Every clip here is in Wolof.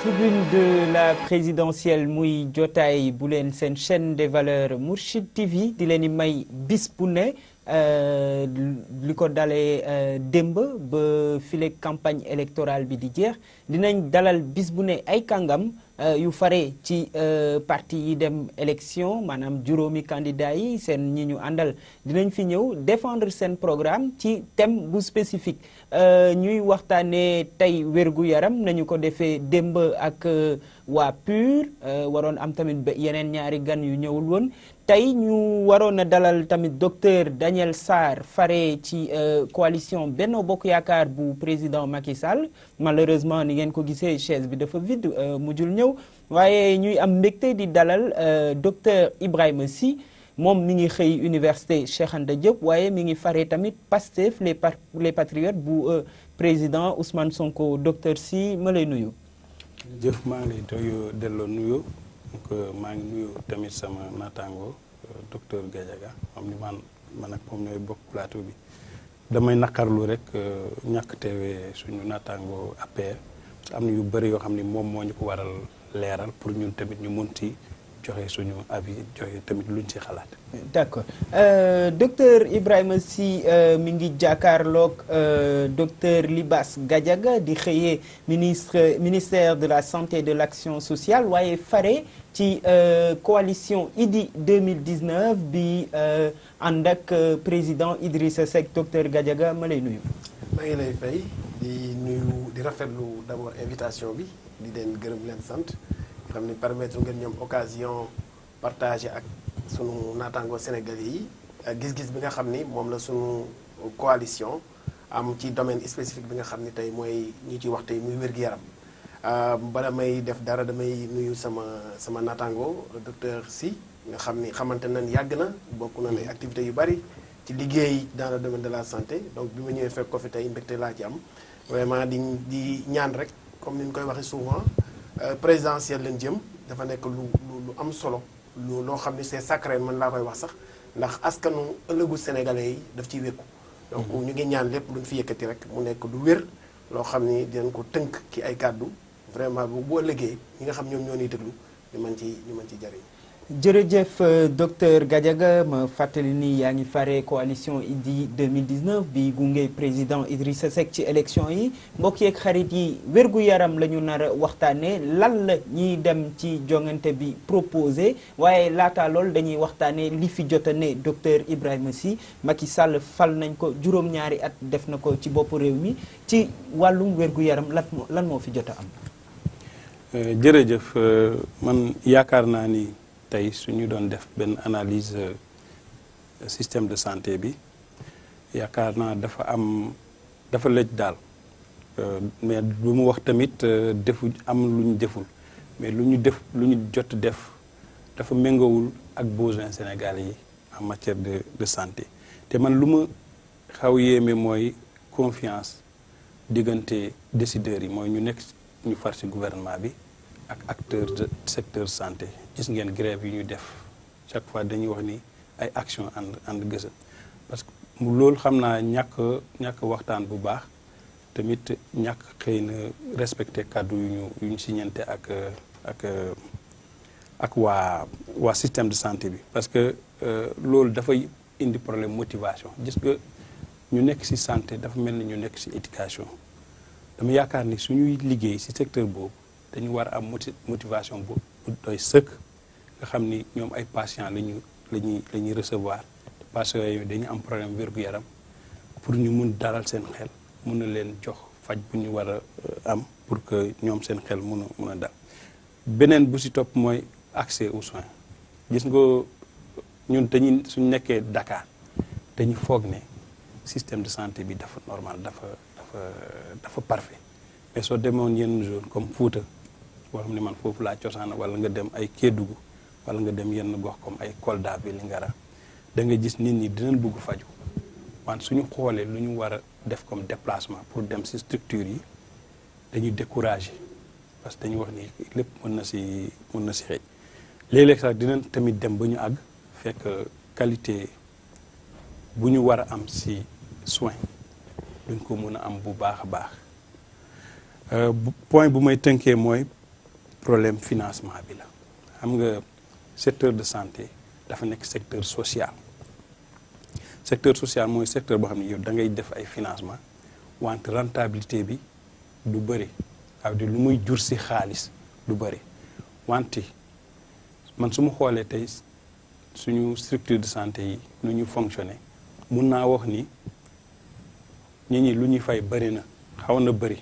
tribune de la présidentielle muy jotaay bu leen seen chaîne des valeurs Mourchid TV di leen di may bis bu ne li ko dalee démb ba file campagne électorale bi di jeex dinañ dalal bis bu ne ay kàngam yu fare ci parti yi dem élection maanaam juróomi candidat yi seen ñi ñu àndal dinañ fi ñëw défendre seen programme ci thème bu spécifique ñuy waxtaanee tey wérgu yaram nañu ko defee démb ak waa PUR waroon am tamit yeneen ñaari gan yu ñëwul woon tey ñu waroon a dalal tamit docteur Daniel Sarr fare ci coalition Benno Bokk Yaakaar bu président Macky Sall malheureusement ni ngeen ko gisee chaise bi dafa vide mujjul ñëw waaye ñuy am mbégte di dalal docteur Ibrahima Sy moom mi ngi xëy université Cheikh Anta Diop waaye mi ngi fare tamit Pastef les les patriotes bu président Ousmane Sonko docteur Sy ma lay nuyu. jëf maa ngi lay doy delloo nuyu donc maa ngi nuyu tamit sama naataango docteur Gadiaga xam ni man man ak moom ñooy bokk plateau bi damay naqarlu rek ñàkk teewee suñu naataango APR am na yu bëri yoo xam ni moom moo ñu ko waral leeral pour ñun tamit ñu mun ci joxe suñu avis joxe tamit luñ ci xalaat. d'accord docteur Ibrahima Sy mi ngi jàkkaarloog docteur Libas Gadiaga di xëyee ministre ministère de la santé et de l'action sociale waaye fare ci coalition Idy 2019 bi ànd ak président Idrissa Seck docteur Gadiaga ma lay nuyu. maa ngi lay fay di nuyu di rafetlu d'abord invitation bi di leen gërëm leen sant. xam ni permettre ngeen ñoom occasion partager ak sunu naataango sénégalais yi ak gis-gis bi nga xam ni moom la sunu coalition am ci domaine spécifique bi nga xam ni tey mooy ñu ci wax tey muy wér-gu-yaram bala may def dara damay nuyu sama sama naataango docteur Sy nga xam ni xamante nañ yàgg na bokk na ay activités yu bari ci liggéey dans le domaine de la santé donc bi ma ñëwee fekk ko fi tey mbégte laa ci am vraiment di di ñaan rek comme ni ñu koy waxee souvent présidentielle lañ jëm dafa nekk lu lu am solo lu loo xam ni c'est sacré man laa koy wax sax ndax askanu ëllëgu sénégalais yi daf ciy wékku donc ñu ngi ñaan lépp lu ñu fi yëkkati rek mu nekk lu wér loo xam ni dinañ ko tënk ki ay kàddu vraiment bu boo ëllëgee ñi nga xam ñoom ñoo ñuy déglu ñu mën ci ñu mën ci jariñ jërëjëf docteur Gadiaga ma fàttali ni yaa ngi fare coalition Idy 2019 bi gunge président Idrissa Seck ci élection yi mbokk yeeg xarit yi wérgu yaram la ñu nar a waxtaanee lan la ñiy dem ci jongante bi proposé waaye laata lool dañuy waxtaanee li fi jota ne docteur Ibrahima Sy Macky Sall fal nañ ko juróom-ñaari at def na ko ci boppu réew mi ci wàllum wérgu yaram lan moo lan moo fi jota am. jërëjëf man yaakaar naa ni. tey su ñu doon def benn analyse système de santé bi yaakaar naa dafa am dafa lëj daal mais lu mu wax tamit defu am lu ñu deful mais lu ñu def lu ñu jot def dafa méngawul ak besoin Sénégal yi en matière de de santé te man lu ma xaw yéeme mooy confiance diggante décideurs yi mooy ñu nekk ñu far ci gouvernement bi ak acteur de secteur santé gis ngeen grève yi ñu def chaque fois dañuy wax ni ay action ànd ànd gësa parce que loolu xam naa ñàkk ñàkk waxtaan bu baax tamit ñàkk xëy na respecté kàddu yu ñu yu ñu siñante ak ak ak waa waa système de santé bi parce que loolu dafay indi problème motivation gis nga ñu nekk ci santé dafa mel ni ñu nekk ci éducation dama yaakaar ni suñuy liggéey ci secteur boobu dañu war a am motivation bu doy sëkk nga xam ni ñoom ay patients lañu lañuy la ñuy recevoir te patients yooyu dañu am problème wér-gu-yaram pour ñu mun dalal seen xel mun na leen jox faj bu ñu war a am pour que ñoom seen xel mun a mun a dal beneen bu ci topp mooy accès aux soins gis nga ñun dañuy suñ nekkee Dakar dañu foog ne système de santé bi dafa normal dafa dafa dafa parfait mais soo demoon yenn zone comme Fouta wala xam ne man foofu laa cosaan wala nga dem ay Kédougou wala nga dem yenn gox comme ay Kolda Vélingara da nga gis nit ñi dinañ bëgg faju wante suñu xoolee lu ñu war a def comme déplacement pour dem ci structure yi dañuy décourager parce que dañuy wax ni lépp mën na ci mën na ci xëy léeg-léeg sax dinañ tamit dem ba ñu àgg fekk qualité bu ñu war a am ci soin duñ ko mën a am bu baax a baax point bu may tënkee mooy problème financement bi la xam nga secteur de santé dafa nekk secteur social secteur social mooy secteur boo xam ne yow da ngay def ay financement wante rentabilité bi du bëri waaw di lu muy jur si xaalis du bëri wante man su ma xoolee tey suñu structure de santé yi nu ñu fonctionner mun naa wax ni ñi ñi lu ñuy fay bëri na xaw na bëri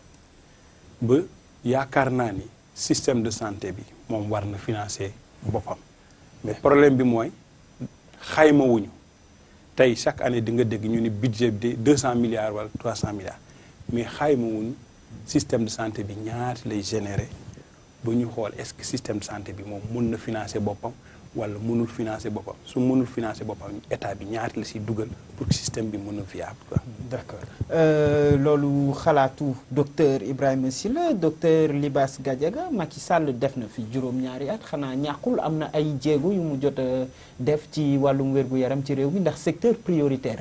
ba yaakaar naa ni système de santé bi moom war na financer boppam mais problème bi mooy xayma wuñu tey chaque année di nga dégg ñu ni budget bi de deux cent milliards wala trois cent milliards mais xayma wuñu système de santé bi ñaati lay générer ba ñu xool est-ce que système de santé bi moom mun na financer boppam wala mënul financer boppam su mënul financer boppam état bi ñaati la si dugal pour que système bi mën a viable quoi. d'accord loolu xalaatu docteur Ibrahima Sylla docteur Libas Gadiaga Macky Sall def na fi juróom-ñaari at xanaa ñàkkul am na ay jéego yu mu jot a def ci wàllum wér-gu-yaram ci réew mi ndax secteur prioritaire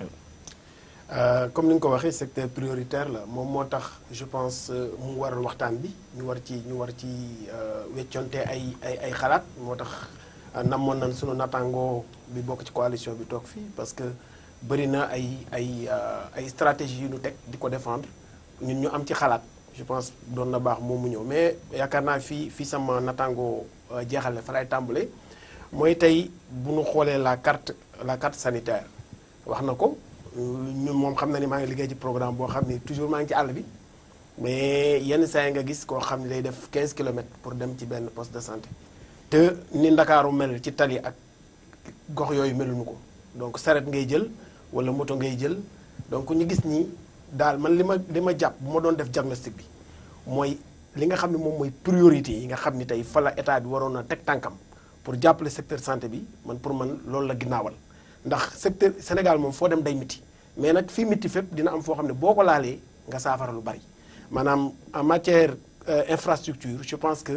la. comme ni nga ko waxee secteur prioritaire la moom moo tax je pense mu waral waxtaan bi ñu war ci ñu war ci wecconte ay ay ay xalaat moo tax. namoon nañ sunu nattangoo bi bokk ci coalition bi toog fii parce que bëri na ay ay ay stratégie yu ñu teg di ko défendre ñun ñu am ci xalaat je pense doon na baax moom mu ñëw mais yaakaar naa fii fii sama nattangoo jeexale fa lay tàmbale mooy tey bu ñu xoolee la carte la carte sanitaire wax na ko ñun moom xam na ni maa ngi liggéey ci programme boo xam ni toujours maa ngi ci àll bi mais yenn saa yi nga gis koo xam ne day def 15 kilomètres pour dem ci benn poste de santé te ni ndakaaru mel ci tali ak gox yooyu meluñu ko donc saret ngay jël wala moto ngay jël donc ñu gis ni daal man li ma li ma jàpp bu ma doon def diagnostic bi mooy li nga xam ne moom mooy priorité yi nga xam ni tey fa la état bi waroon a teg tànkam pour jàppale secteur santé bi man pour man loolu la ginnaawal ndax secteur Sénégal moom foo dem day miti mais nag fii miti fépp dina am foo xam ne boo ko laalee nga saafara lu bari maanaam en matière infrastructure je pense que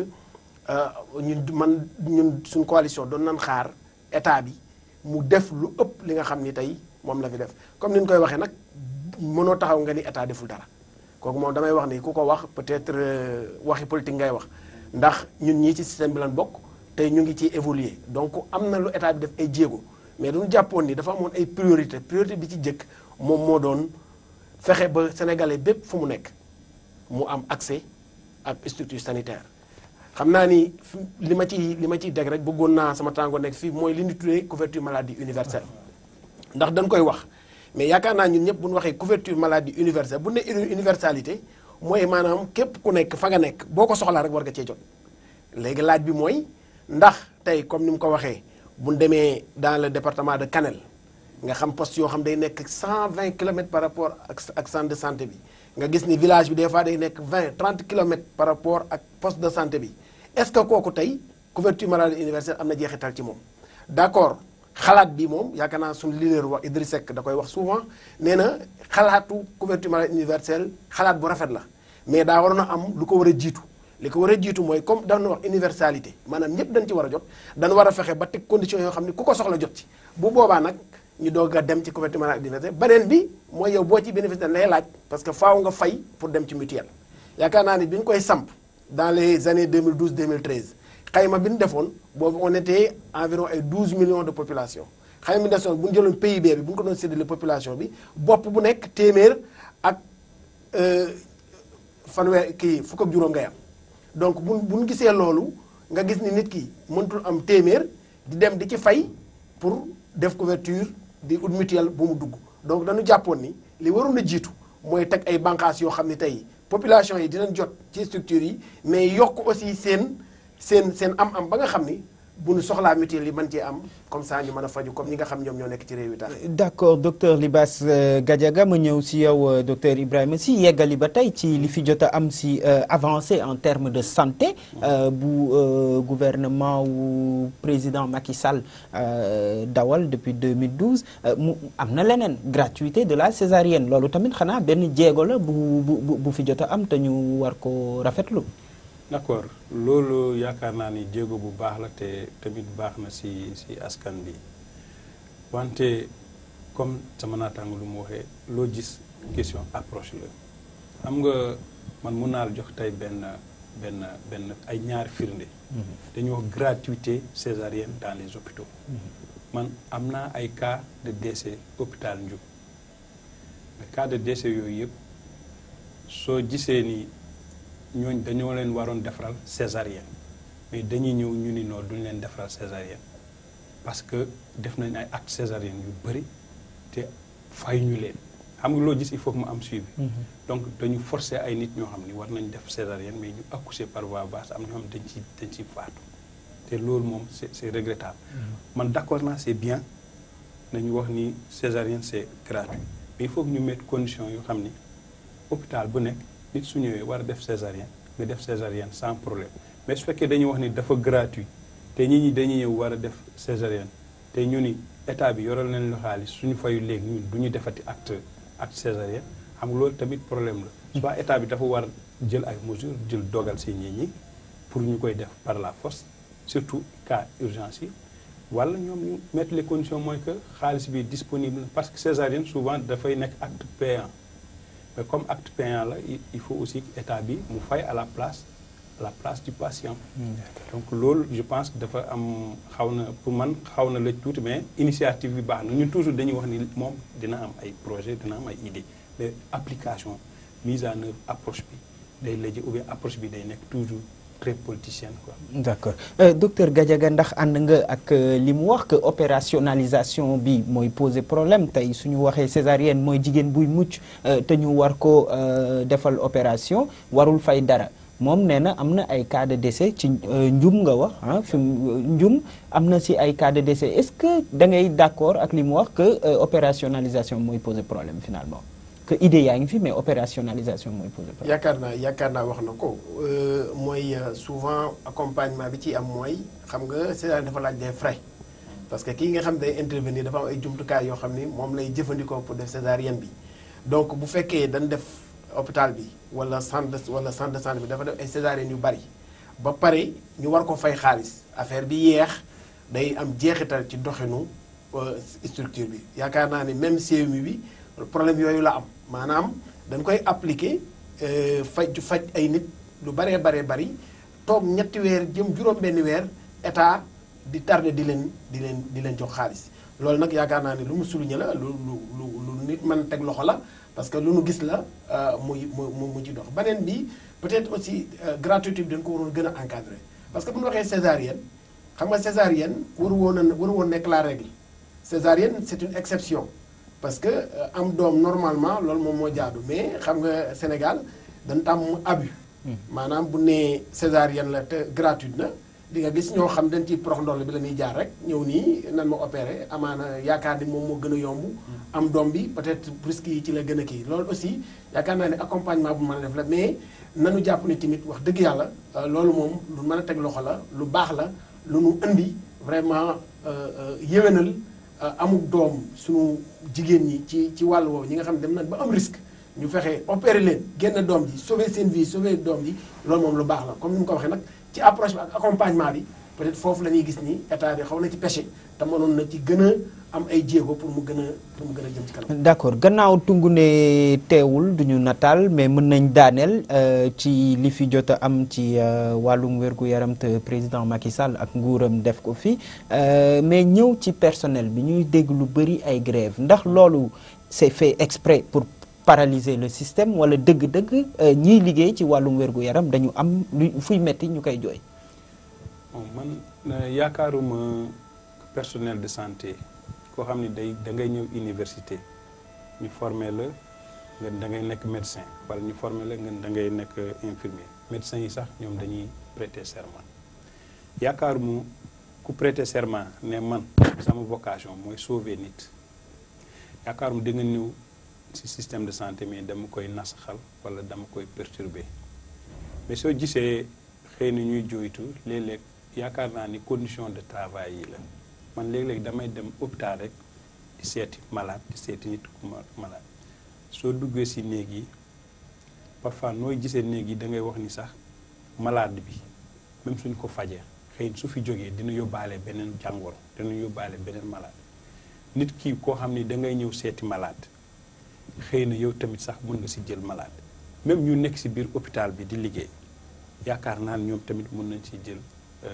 ñun man ñun suñ coalition doon nañ xaar état bi mu def lu ëpp li nga xam ni tey moom la fi def comme ni ñu koy waxee nag mënoo taxaw nga ni état deful dara kooku moom damay wax ni ku ko wax peut-être waxi politique ngay wax ndax ñun ñii ci système bi lan bokk tey ñu ngi ciy évoluer donc am na lu état bi def ay jéego mais duñu jàppoon ni dafa amoon ay priorité priorité bi ci jëkk moom moo doon fexe ba sénégalais bépp fu mu nekk mu am accès ak structure sanitaire xam naa ni li ma ci li ma ciy deg rek bëggoon naa sama tàngoor nekk fii mooy li ñu tuddee couverture maladie universelle ndax dañ koy wax mais yaakaar naa ñun ñëpp bu ñu waxee couverture maladie universelle bu ne universalité mooy maanaam képp ku nekk fa nga nekk boo ko soxlaa rek war nga cee jot léegi laaj bi mooy ndax tey comme ni mu ko waxee bu ñu demee dans le département de Kanel nga xam poste yoo xam day nekk 120 kilomètres par rapport ak ak centre de santé bi nga gis ni village bi des fois day nekk 20 30 kilomètres par rapport ak poste de santé bi est-ce que kooku tey couverture maladie universelle am na jeexital ci moom d'accord xalaat bi moom yaakaar naa suñu leader wax Idriss Seck da koy wax souvent nee na xalaatu couverture maladie universelle xalaat bu rafet la mais daa waroon a am lu ko war a jiitu li ko war a jiitu mooy comme dañu wax universalité maanaam ñëpp dañ ci war a jot dañu war a fexe ba teg conditions yoo xam ne ku ko soxla jot ci bu boobaa nag ñu doog a dem ci couverture maladie universelle beneen bi mooy yow boo ci bénéfice dañ lay laaj parce que faaw nga fay pour dem ci mutuelle yaakaar naa ni bi ñu koy samp dans les années 2012 2013 xayma bi ñu defoon boobu on était environ ay 12 millions de population xayma bi desoon bu ñu jëloon PIB bi bu ñu ko doon séddale population bi bopp bu nekk téeméer ak fanweer kii fukk ak juróom ngay am donc bu bu ñu gisee loolu nga gis ni nit ki mëntul am téeméer di dem di ci fay pour def couverture di ut mutuelle bu mu dugg donc dañu jàppoon ni li waroon a jiitu mooy teg ay bànqaas yoo xam ne tey population yi dinañ jot ci structure yi mais yokk aussi seen seen seen am-am ba nga xam ni bu ñu soxlaa mutuelle yi mën cee am comme ça ñu mën a faju comme ñi nga xam ñoom ñoo nekk ci réew yi tax d'accord docteur Libas Gadiaga ma ñëw si yow docteur Ibrahima si yeggali ba tey ci li fi jot a am si avancée en termes de santé bu gouvernement wu président Macky Sall dawal depuis 2012 mu am na leneen gratuité de la césarienne loolu tamit xanaa benn jéego la bu bu bu fi jot a am te ñu war ko rafetlu. d'accord loolu yaakaar naa ni jéego bu baax la te tamit baax na ci ci askan bi wante comme sama naataango lu mu waxee loo gis question approche la xam nga man mun naa la jox tey benn benn benn ay ñaari firnde dañuy wax gratuité césarienne dans les hôpitaux man am naa ay cas de décès hôpital Ndioub mais cas de décès yooyu yëpp soo gisee ni ñooñ dañoo leen waroon defaral césarienne mais dañuy ñëw ñu ni noonu duñ leen defaral césarienne parce que def nañ ay acte césarienne yu bëri te fay ñu leen xam nga loo gis il faut que mu am suivi donc dañu forcer ay nit ñoo xam ni war nañ def césarienne mais ñu accoucher par voie basse am ñoo xam dañ ci dañ ci faatu te loolu moom c'est c'est regrettable man d'accord naa c'est bien nañu wax ni césarienne c'est gratuit mais il faut que ñu mettre condition yoo xam ni hôpital bu nekk nit su ñëwee war a def césarienne nga def césarienne sans problème mais su fekkee dañuy wax ni dafa gratuit te nit ñi dañuy ñëw war a def césarienne te ñu ni état bi yoral nañ la xaalis suñu fayu léegi ñun du ñu defati acte acte césarienne xam nga loolu tamit problème la soit état bi dafa war jël ay mesures jël dogal si nit ñi pour ñu koy def par la force surtout cas urgence yi wala ñoom ñu mettre les conditions mooy que xaalis bi disponible parce que césarienne souvent dafay nekk acte payant mais comme acte payant la il faut aussi que état bi mu fay à la place à la place du patient donc loolu je pense que dafa am xaw na pour man xaw na lëj tuuti mais initiative bi baax na ñun toujours dañuy wax ni moom dina am ay projet dina am ay idée mais application mise en œuvre approche bi day lëj ou bien approche bi day nekk toujours très politicienne quoi. d'accord euh, docteur Gadiaga ndax ànd nga ak li mu wax que opérationnalisation bi mooy poser problème tey suñu waxee césarienne mooy jigéen buy mucc te ñu war ko defal opération warul fay dara moom nee na am na ay cas de décès ci njum nga wax ah fi njum am na si ay cas de décès est-ce que da ngay d'accord ak li mu wax que opérationnalisation mooy poser problème finalement. que idée yaa ngi fi mais opérationnalisation mooy posé problème. yaakaar naa yaakaar naa wax na ko mooy souvent accompagnement bi ci am mooy xam nga césarienne dafa laaj des frais parce que kii nga xam day intervenir dafa am ay jumtukaay yoo xam ni moom lay jëfandikoo pour def césarienne bi donc bu fekkee dañ def hôpital bi wala centre de wala centre de santé bi dafa def ay césarienne yu bari ba pare ñu war ko fay xaalis affaire bi yeex day am jeexital ci doxinu structure bi yaakaar naa ni même CMU bi problème yooyu la am maanaam dañ koy appliquer faj faj ay nit lu baree baree bari toog ñetti weer jëm juróom-benni weer état di tardé di leen di leen di leen jox xaalis loolu nag yaakaar naa ni lu mu souligné la lu lu lu lu nit mën teg loxo la parce que lu nu gis la muy mu mu ci dox beneen bi peut-être aussi gratuité bi dañ ko waroon gën a encadrer parce que bu ñu waxee césarienne xam nga césarienne waru woon a waru woon nekk la règle césarienne c'est une exception parce que am doom normalement loolu moom moo jaadu mais xam nga Sénégal dañ tàmm abus maanaam bu nee césarienne la te gratuite na di nga gis ñoo xam dañ ciy prox ndoll bi la ñuy jaar rek ñëw nii nan ma opéré amaana yaakaar ni moom moo gën a yomb am doom bi peut-être risque yi ci la gën a kii loolu aussi yaakaar naa ne accompagnement bu mën a def la mais nanu jàpp ni tamit wax dëgg yàlla loolu moom lu mën a teg loxo la lu baax la lu nu indi vraiment yéwénal amul doom suñu jigéen ñi ci ci wàll woowu ñi nga xam ne dem nañ ba am risque ñu fexe opérer leen génn doom ji sauver seen vie sauver doom ji loolu moom lu baax la comme ni mu ko waxee nag ci approche bi ak accompagnement bi peut-être foofu la ñuy gis ni état bi xaw na ci péché te mënoon na ci gën a am ay jéego pour mu gën a pour mu gën a jëm ci kanam. d'accord gannaaw tungu ne teewul duñu nataal mais mën nañ daaneel ci li fi jot a am ci wàllum wér-gu-yaram te président Macky Sall ak nguuram def ko fi mais ñëw ci personnel bi ñuy dégg lu bari ay grève ndax loolu c'est fait exprès pour paralyser le système wala dëgg-dëgg ñiy liggéey ci wàllum wér-gu-yaram dañu am lu fuy metti ñu koy jooy. bon man yaakaaruma personnel de santé koo xam ne day da ngay ñëw université ñu former la nga da ngay nekk médecin wala ñu former la nga da ngay nekk infirmier médecin yi sax ñoom dañuy prêter serment yaakaaruma ku prêter serment ne man sama vocation mooy sauver nit yaakaaruma da nga ñëw ci système de santé mais dama koy nasaxal wala dama koy perturber mais soo gisee xëy na ñuy jooytu léeg-léeg yaakaar naa ni condition de travail yi la man léeg-léeg damay dem hôpital rek di seeti malade di seeti nit ku malade soo duggee ci néeg yi parfois nooy gisee néeg yi da ngay wax ni sax malade bi même suñ ko fajee xëy su fi jógee dina yóbbaale beneen jàngoro dina yóbbaale beneen malade nit ki koo xam ni da ngay ñëw seeti malade xëy na yow tamit sax mën nga ci jël malade même ñu nekk ci biir hôpital bi di liggéey yaakaar naa ne ñoom tamit mën nañ ci jël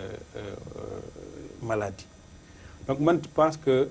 maladie donc man je pense que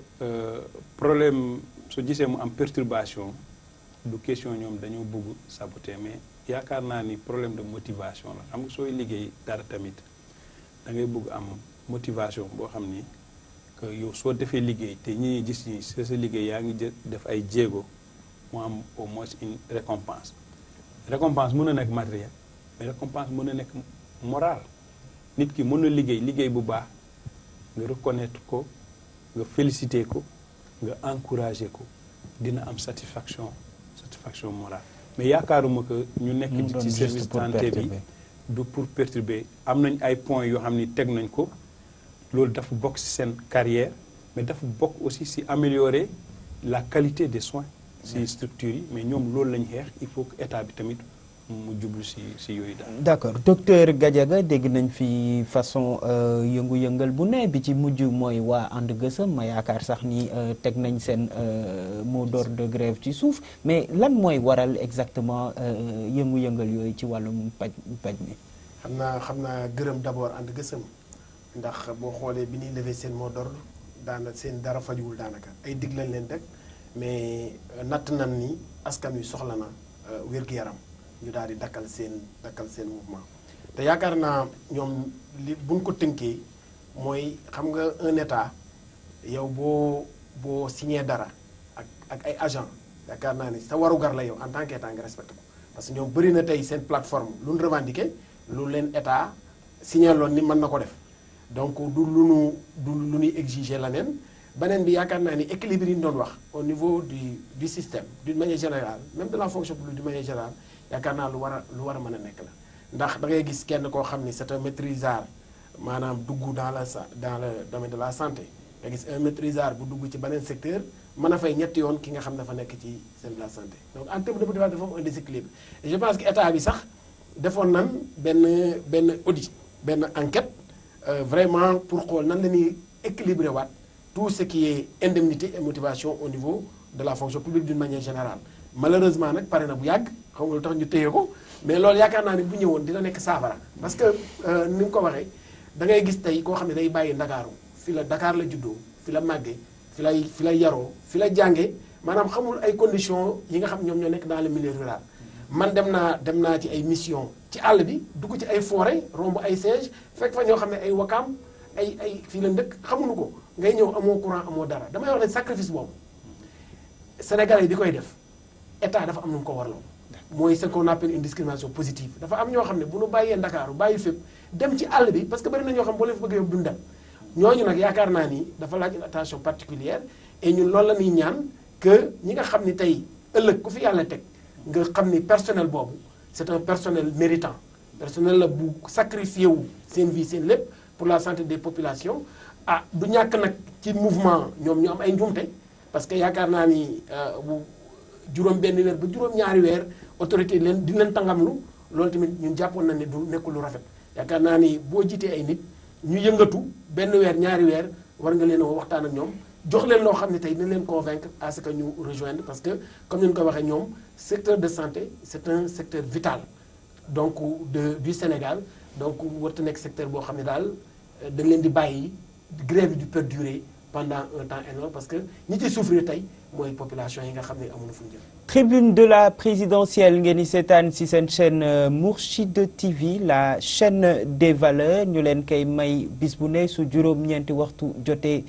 problème su gisee mu am perturbation du question ñoom dañoo bëgg saboter mais yaakaar naa ni problème de motivation la xam nga sooy liggéey dara tamit da ngay bëgg am motivation boo xam ni que yow soo defee liggéey te ñi ñuy gis ñi sa sa liggéey yaa ngi jë def ay jéego mu am au moins une récompense récompense mën na nekk matériel mais récompense mën na nekk moral nit ki mën na liggéey liggéey bu baax nga reconnaître ko nga féliciter ko nga encourager ko dina am satisfaction satisfaction morale mais yaakaaruma que ñu nekk ci service santé bi du pour perturber am nañ ay points yoo xam ni teg nañ ko loolu dafa bokk ci seen carrière mais dafa bokk aussi ci améliorer la qualité des soins ci structures yi mais ñoom loolu lañ xeex il faut que état bi tamit mu jublu ci ci yooyu daal. d'accord docteur Gadiaga dégg nañ fi façon yëngu-yëngal bu ne bi ci mujj mooy waa ànd gësëm ma yaakaar sax ni teg nañ seen mot d'ordre de grève ci suuf mais lan mooy waral exactement yëngu-yëngal yooyu ci wàllum paj paj mi. xam naa xam naa gërëm d'abord ànd gësëm ndax boo xoolee bi ñuy lever seen mot d'ordre daana seen dara fajuwul daanaka ay dig lañ leen teg mais natt nan ni askan wi soxla na wér-gu-yaram. ñu daal di dakkal seen dakkal seen mouvement te yaakaar naa ñoom li buñ ko tënkee mooy xam nga un état yow boo boo signé dara ak ak ay agent yaakaar naa ni sa warugar la yow en tant que état nga respecté ko parce que ñoom bëri na tey seen plateforme lu ñu revendiqué lu leen état signé loon ni mën na ko def donc du lu nu du lu ñuy exiger leneen beneen bi yaakaar naa ni équilibre yi ñu doon wax au niveau du du système d'une manière générale même de la fonction publique d'une manière générale yaakaar naa lu war a lu war a mën a nekk la ndax da ngay gis kenn koo xam ni c'est un maîtrisard maanaam dugg dans la sa dans le domaine de la santé nga gis un maîtrisard bu dugg ci beneen secteur mën a fay ñetti yoon ki nga xam dafa nekk ci seen de la santé donc en terme de motivation dafa am un déséquilibre et je pense que état bi sax defoon nan benn benn audit benn enquête vraiment pour xool nan la ñuy équilibrer waat tout ce qui est indemnité et motivation au niveau de la fonction publique d'une manière générale malheureusement nag pare na bu yàgg xam nga lu tax ñu téye ko mais loolu yaakaar naa ne bu ñëwoon dina nekk saafara parce que ni nga ko waxee da ngay gis tey koo xam ne day bàyyi ndakaaru fi la Dakar la juddoo fi la màggee fi lay fi la yaroo fi la jàngee maanaam xamul ay conditions yi nga xam ñoom ñoo nekk dans le milieu rural man dem naa dem naa ci ay mission ci àll bi dugg ci ay forêt romb ay siège fekk fa ñoo xam ne ay wakaam ay ay fii la ndëkk xamuñu ko ngay ñëw amoo courant amoo dara damay wax ne sacrifice boobu Sénégalais yi di koy def état dafa am nu mu ko warloo mooy ce qu'on appelle une discrimination positive dafa am ñoo xam ne bu nu bàyyee Ndakaaru bàyyi fépp dem ci àll bi parce que bari na ñoo xam boo leen fa bëgg yóbbu duñ dem ñooñu nag yaakaar naa ni dafa laaj une attention particulière et ñun loolu la ñuy ñaan que ñi nga xam ni tey ëllëg ku fi yàlla teg nga xam ni personnel boobu c'est un personnel méritant personnel la bu sacrifié wu seen vie seen lépp pour la santé des populations ah du ñàkk nag ci mouvement ñoom ñu am ay njuumte parce que yaakaar naa ni bu juróom benn weer ba juróom ñaari weer autorité leen di leen tangamlu loolu tamit ñun jàppoon na ne du nekkul lu rafet yaakaar naa ni boo jiitee ay nit ñu yëngatu benn weer ñaari weer war nga leen a waxtaan ak ñoom jox leen loo xam ne tey dina leen convaincre à ce que ñu rejoindre parce que comme ni ñu ko waxee ñoom secteur de santé c'est un secteur vital donc de du Sénégal donc warta nekk secteur boo xam ne daal dañ leen di bàyyi grève du perdurer pendant un temps énorme parce que ñi ciy souffrir tey mooy population yi nga xam ne amuñu fu ñu jëm tribune de la présidentielle ngeen di seetaan ci seen chaîne Mourchid TV la chaîne des valeurs ñu leen koy may bis bu ne su juróom-ñeenti waxtu jotee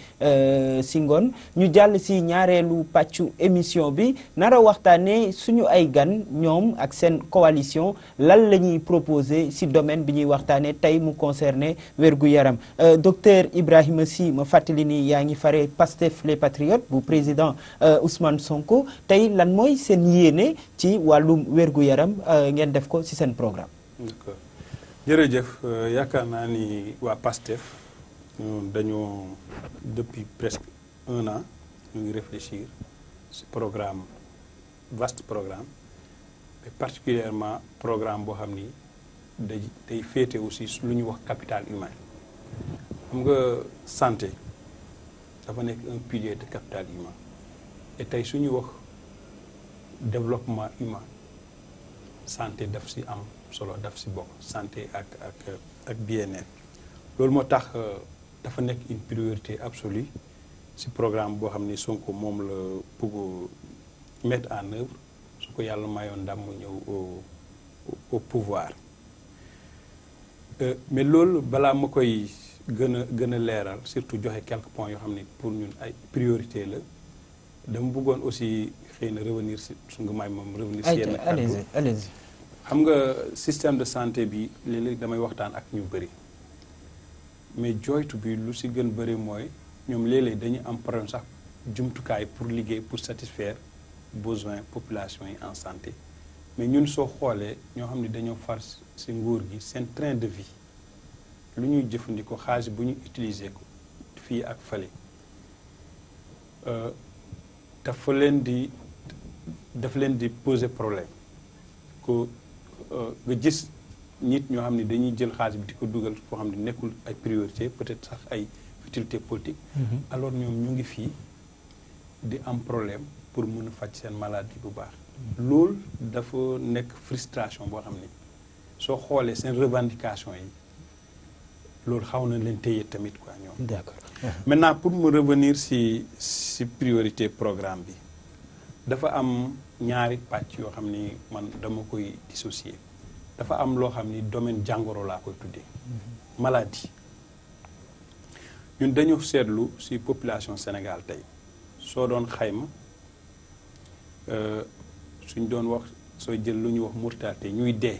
ci ngoon ñu jàll ci ñaareelu pàccu émission bi nara waxtaanee suñu ay gan ñoom ak seen coalition lan la ñuy proposer ci domaine bi ñuy waxtaanee tey mu concerné wérgu yaram docteur Ibrahima Sy ma fàttali ni yaa ngi fare Pastef les Patriotes bu président Ousmane Sonko tey lan mooy seen yéene ci wàllum wér-gu-yaram ngeen def ko ci seen programme d'accord jërëjëf yaakaar naa ni waa PASTEF dañoo depuis presque un an ñu ngi réfléchir ci programme vaste programme mais particulièrement programme boo xam ni day day féete aussi lu ñuy wax capital humain xam nga santé dafa nekk un pilier de capital humain et tey su ñu wax développement humain santé daf ci am solo daf si bokk santé ak ak ak bien-être loolu moo tax dafa nekk une priorité absolue si programme boo xam ni Sonko moom la bëgg mettre en œuvre su ko yàlla mayoon ndam mu ñëw au au pouvoir mais loolu balaa ma koy gën a gën a leeral surtout joxe quelques points yoo xam ni pour ñun ay priorité la dama bëggoon aussi xëy na revenir si su nga may moom revenir si yenn allez-y allez-y xam nga système de santé bi léeg-léeg damay waxtaan ak ñu bëri mais jooytu bi lu si gën bëri mooy ñoom léeg-léeg dañuy am problème sax jumtukaay pour liggéey pour satisfaire besoin population yi en santé mais ñun soo xoolee ñoo xam ne dañoo far si nguur gi seen train de vie lu ñuy jëfandikoo xaalis bu ñu utiliser ko fii ak fale dafa leen di dafa leen di poser problème ko nga gis nit ñoo xam ne dañuy jël xaalis bi di ko dugal foo xam ne nekkul ay priorité peut-être sax ay utilité politique alors ñoom ñu ngi fii di am problème pour mën a faj seen maladie bu baax loolu dafa nekk frustration boo xam ni soo xoolee seen revendication yi loolu xaw na leen téye tamit quoi ñoom d'accord maintenant pour mu revenir si si priorité programme bi dafa am ñaari pàcc yoo xam ni man dama koy dissocier dafa am loo xam ni domaine jàngoro laa koy tuddee maladie ñun dañu seetlu si population Sénégal tey soo doon xayma suñ doon wax sooy jël lu ñuy wax mortalité ñuy dee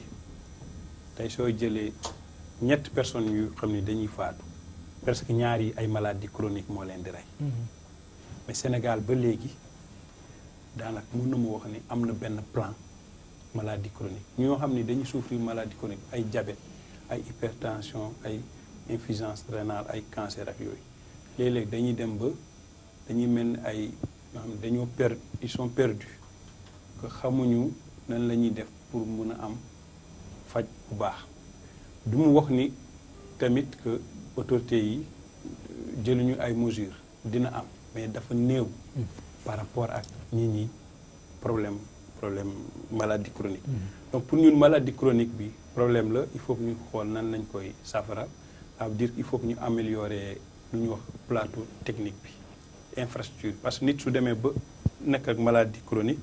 tey soo jëlee ñetti personnes yu xam ni dañuy faatu presque ñaar yi ay maladies chroniques moo leen di rey mais Sénégal ba léegi daanaka mën na mu wax ni am na benn plan maladie chronique ñoo xam ni dañuy souffrir maladie chronique ay diabète ay hypertension ay insuffisance rénale ay cancer ak yooyu léeg-léeg dañuy dem ba dañuy mel ni ay ñoo xam ne dañoo per ils sont perdus que xamuñu nan la ñuy def pour mun a am faj bu baax du mu wax ni tamit que autorités yi jëluñu ay mesures dina am mais dafa néew par rapport ak nit ñi problème problème maladie chronique donc pour ñun maladie chronique bi problème la il faut que ñu xool nan lañ koy safara ça veut dire il faut que ñu améliorer lu ñuy wax plateau technique bi infrastructure parce que nit su demee ba nekk ak maladie chronique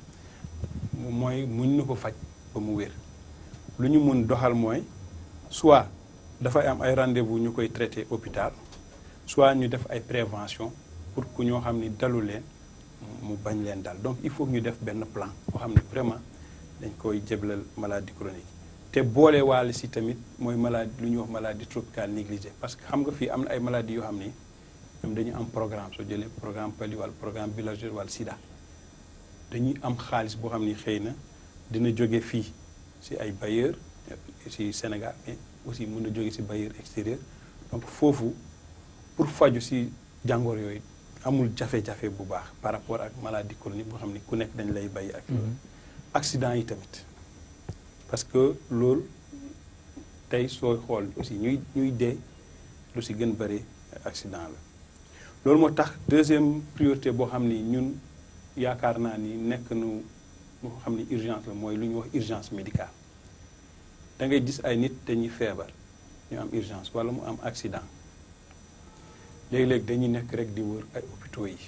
mooy muñ na ko faj ba mu wér lu ñu mun doxal mooy soit dafay am ay rendez-vous ñu koy traité hôpital soit ñu def ay prévention pour que ñoo xam ni dalu leen mu bañ leen dal donc il faut que ñu def benn plan boo xam ne vraiment dañ koy jéblal maladie chronique te boole waale si tamit mooy maladie lu ñuy wax maladie tropicale négligée parce que xam nga fii am na ay maladies yoo xam ni ñoom dañu am programme soo jëlee programme pali wala programme bilageur wala sida dañuy am xaalis boo xam ni xëy na dina jóge fii si ay bailleurs si Sénégal mais aussi mën na jóge si bailleur extérieur donc foofu pour faju si jàngoor yooyu amul jafe-jafe bu baax par rapport ak maladie chronique boo xam ni ku nekk dañ lay bàyyi ak accident yi tamit parce que loolu tey sooy xool aussi ñuy ñuy dee lu si gën bëri accident la loolu moo tax deuxième priorité boo xam ni ñun yaakaar naa ni nekk nu moo xam ni urgence la mooy lu ñuy wax urgence médicale da ngay gis ay nit dañuy feebar ñu am urgence wala mu am accident léegi-léegi dañuy nekk rek di wër ay hôpitaux yi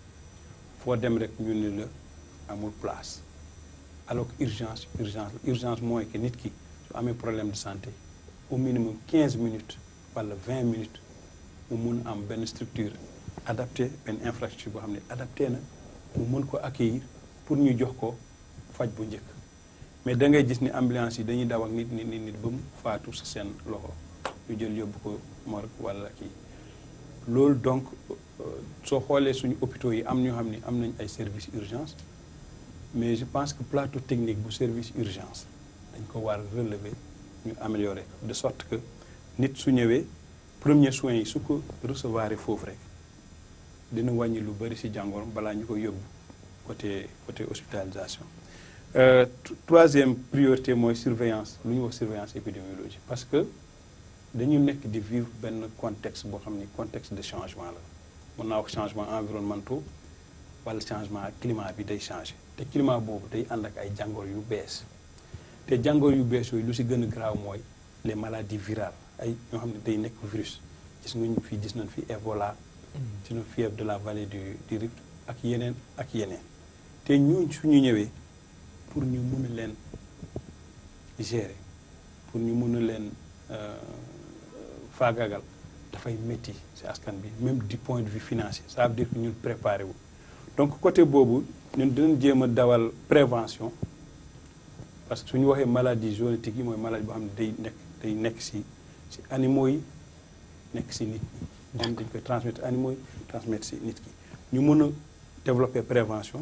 foo dem rek ñu ni la amul place alors que urgence urgence urgence mooy que nit ki su amee problème de santé au minimum 15 minutes wala 20 minutes mu mun am benn structure adapté benn infrastructure boo xam ne adapté na mu mun ko accueillir pour ñu jox ko faj bu njëkk mais da ngay gis ni ambulance yi dañuy daw ak nit nit nit nit ba mu faatu sa seen loxo ñu jël yóbbu ko morgue wala kii loolu donc soo xoolee suñu hôpitaux yi am ñoo xam ni am nañ ay services urgence mais je pense que plateau technique bu service urgence dañ ko war relever ñu améliorer ko de sorte que nit su ñëwee premier soins yi su ko recevoir foofu rek dina wàññi lu bëri ci jàngoro balaa ñu ko yóbbu côté côté hospitalisation troisième priorité mooy surveillance lu ñuy wax surveillance épidémiologique parce que dañu nekk di vivre benn contexte boo xam ni contexte de changement la mën naa wax changement environnementaux wala changement climat bi day changé te climat boobu day ànd ak ay jàngoro yu bees te jàngoro yu bees yooyu lu si gën a graaw mooy les maladies virales ay ñoo xam ne day nekk virus gis nga ñu fii gis nañ fi Ebola gis nañ fièvre de la vallée du du Rift ak yeneen ak yeneen te ñooñ suñu ñëwee pour ñu mun a leen gérer pour ñu mun a leen faagagal dafay métti ci askan bi même du point de vue financier ça veut dire que ñun préparé wu donc côté boobu ñun dinañ jéem a dawal prévention parce que su ñu waxee maladie zoonotique yi mooy maladie boo xam ne day nekk day nekk ci ci animaux yi nekk ci nit ñi moom dañ koy transmettre animaux yi transmettre ci nit ki ñu mën a développer prévention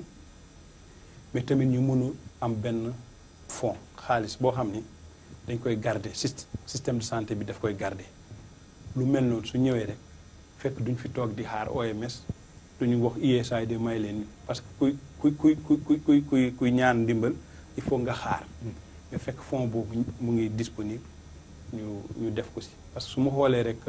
mais tamit ñu mën a am benn fonds xaalis boo xam ni dañ koy garder système de santé bi daf koy garder lu mel noonu su ñëwee rek fekk duñ fi toog di xaar OMS duñu wax USAID may leen parce que kuy kuy kuy kuy kuy kuy kuy ñaan ndimbal il faut nga xaar mais fekk fonds boobu mu ngi disponible ñu ñu def ko si parce que su ma xoolee rek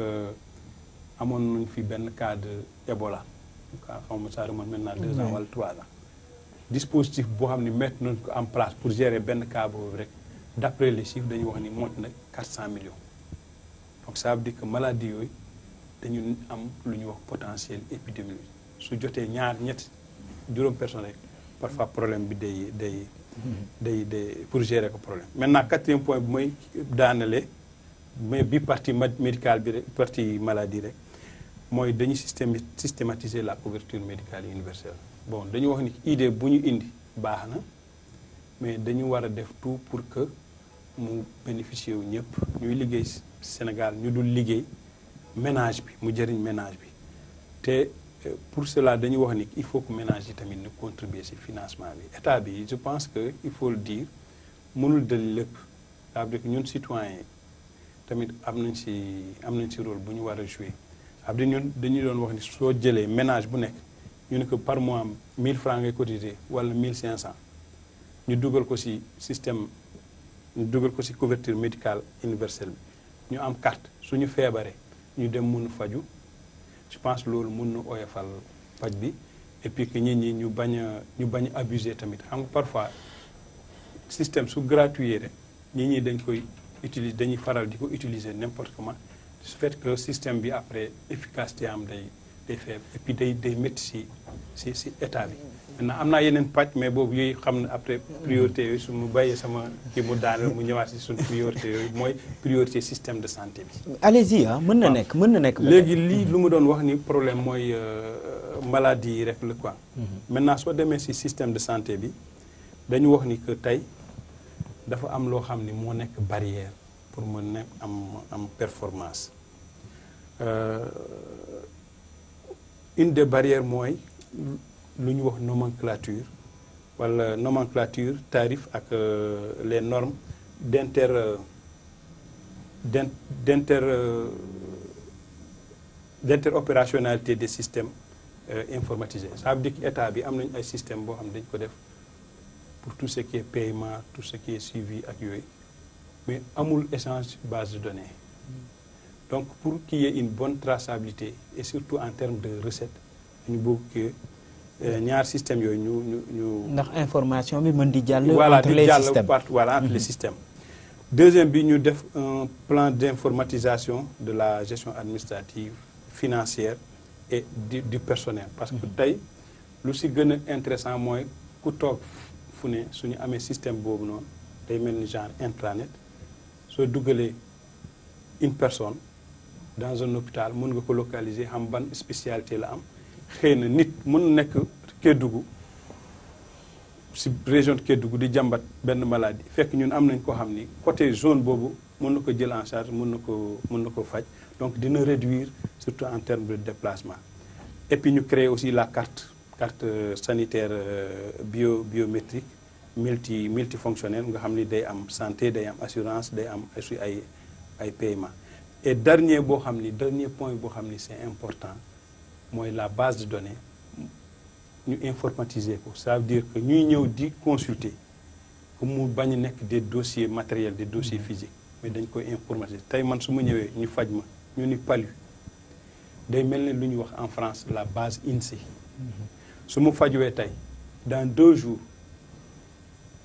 amoon nañ fi benn cas de Ebola xaw ma ça remonte maintenant deux ans wala trois ans dispositif boo xam ne mettre nañ ko en place pour gérer benn cas boobu rek d'après les chiffres dañuy wax ni mot na 400 millions donc ça veut dire que maladie yooyu dañu am lu ñuy wax potentiel épidémique su jotee ñaar ñett juróom personne rek parfois problème bi day day day day pour gérer ko problème maintenant quatrième point bi mooy daanale mais bi partie médicale bi rek partie maladie rek mooy dañu système systématiser la couverture médicale universelle bon dañu wax ni idée bu ñu indi baax na mais dañu war a def tout pour que mu bénéficier wu ñëpp ñuy liggéey Sénégal ñu dul liggéey ménage bi mu jëriñ ménage bi te pour cela dañu wax ni il faut que ménage yi tamit ñu contribuer ci financement bi état bi je pense que il faut le dire mënul dal lépp ça veut dire que ñun citoyens tamit am nañ ci am nañ ci rôle bu ñu war a jouer ça veut dire ñun dañuy doon wax ni soo jëlee ménage bu nekk ñu ne que par mois 1000 francs ngay cotiser wala 1500 ñu dugal ko ci système ñu dugal ko ci couverture médicale universelle bi ñu am carte suñu feebaree ñu dem mun faju je pense loolu mun na oyofal faj bi et puis que nit ñi ñu bañ a ñu bañ a abuser tamit xam nga parfois système su gratuit rek nit ñi dañ koy utiliser dañuy faral di ko utiliser n'importe comment su fait que système bi après efficacité am day day faible et puis day day métti ci ci ci état bi maintenant am naa yeneen pàcc mais boobu yooyu xam ne après priorité yooyu su mu bàyyee sama kii mu daaneel mu ñëwaat ci suñu priorité yooyu mooy priorité système de santé bi. allez-y ah mën na nekk mën na nekk. léegi lii lu mu doon wax ni problème mooy maladie yi rek la quoi. maintenant soo demee ci système de santé bi dañu wax ni que tey dafa am loo xam ni moo nekk barrière pour mu nekk am am performance. une des barrières mooy lu ñu wax nomenclature wala nomenclature tarif ak les normes d'inter d'inter d'interopérationnalité des systèmes informatisés ça veut dire que état bi am nañu ay système boo xam ne dañu ko def pour tout ce qui est paiement tout ce qui est suivi ak yooyu mais amul échange base de données donc pour qu'il y ait une bonne traçabilité et surtout en termes de recettes ñu bëgg que ñaar système yooyu ñu ñu ñu. ndax information bi mën di jàll. voilà entre di les jàll systèmes part voilà entre les systèmes. deuxième bi ñu def un plan d'informatisation de la gestion administrative financière et du du personnel parce que tey lu si gën a intéressant mooy ku toog fu ne suñu amee système boobu noonu day mel ni genre intranet soo dugalee une personne dans un hôpital mën nga ko localiser xam ban spécialité la am xëy na nit mën na nekk Kédougou si région de Kédougou di jàmbat benn maladie fekk ñun am nañ ko xam ni côté zone boobu mën na ko jël en charge mën na ko mën na ko faj donc dina réduire surtout en termes de déplacement et puis ñu créer aussi la carte carte sanitaire bio biométrique multi multifonctionnelle nga xam ni day am santé day am assurance day am aussi ay ay paiement et dernier boo xam ni dernier point boo xam ni c'est important mooy la base de données ñu informatiser ko ça veut dire que ñuy ñëw di consulter que mu bañ a nekk des dossiers matériels des dossiers physiques mais dañ koy informatiser tey man su ma ñëwee ñu faj ma ñu ni palu day mel ne lu ñuy wax en France la base INSEE su ma fajuwee tey dans deux jours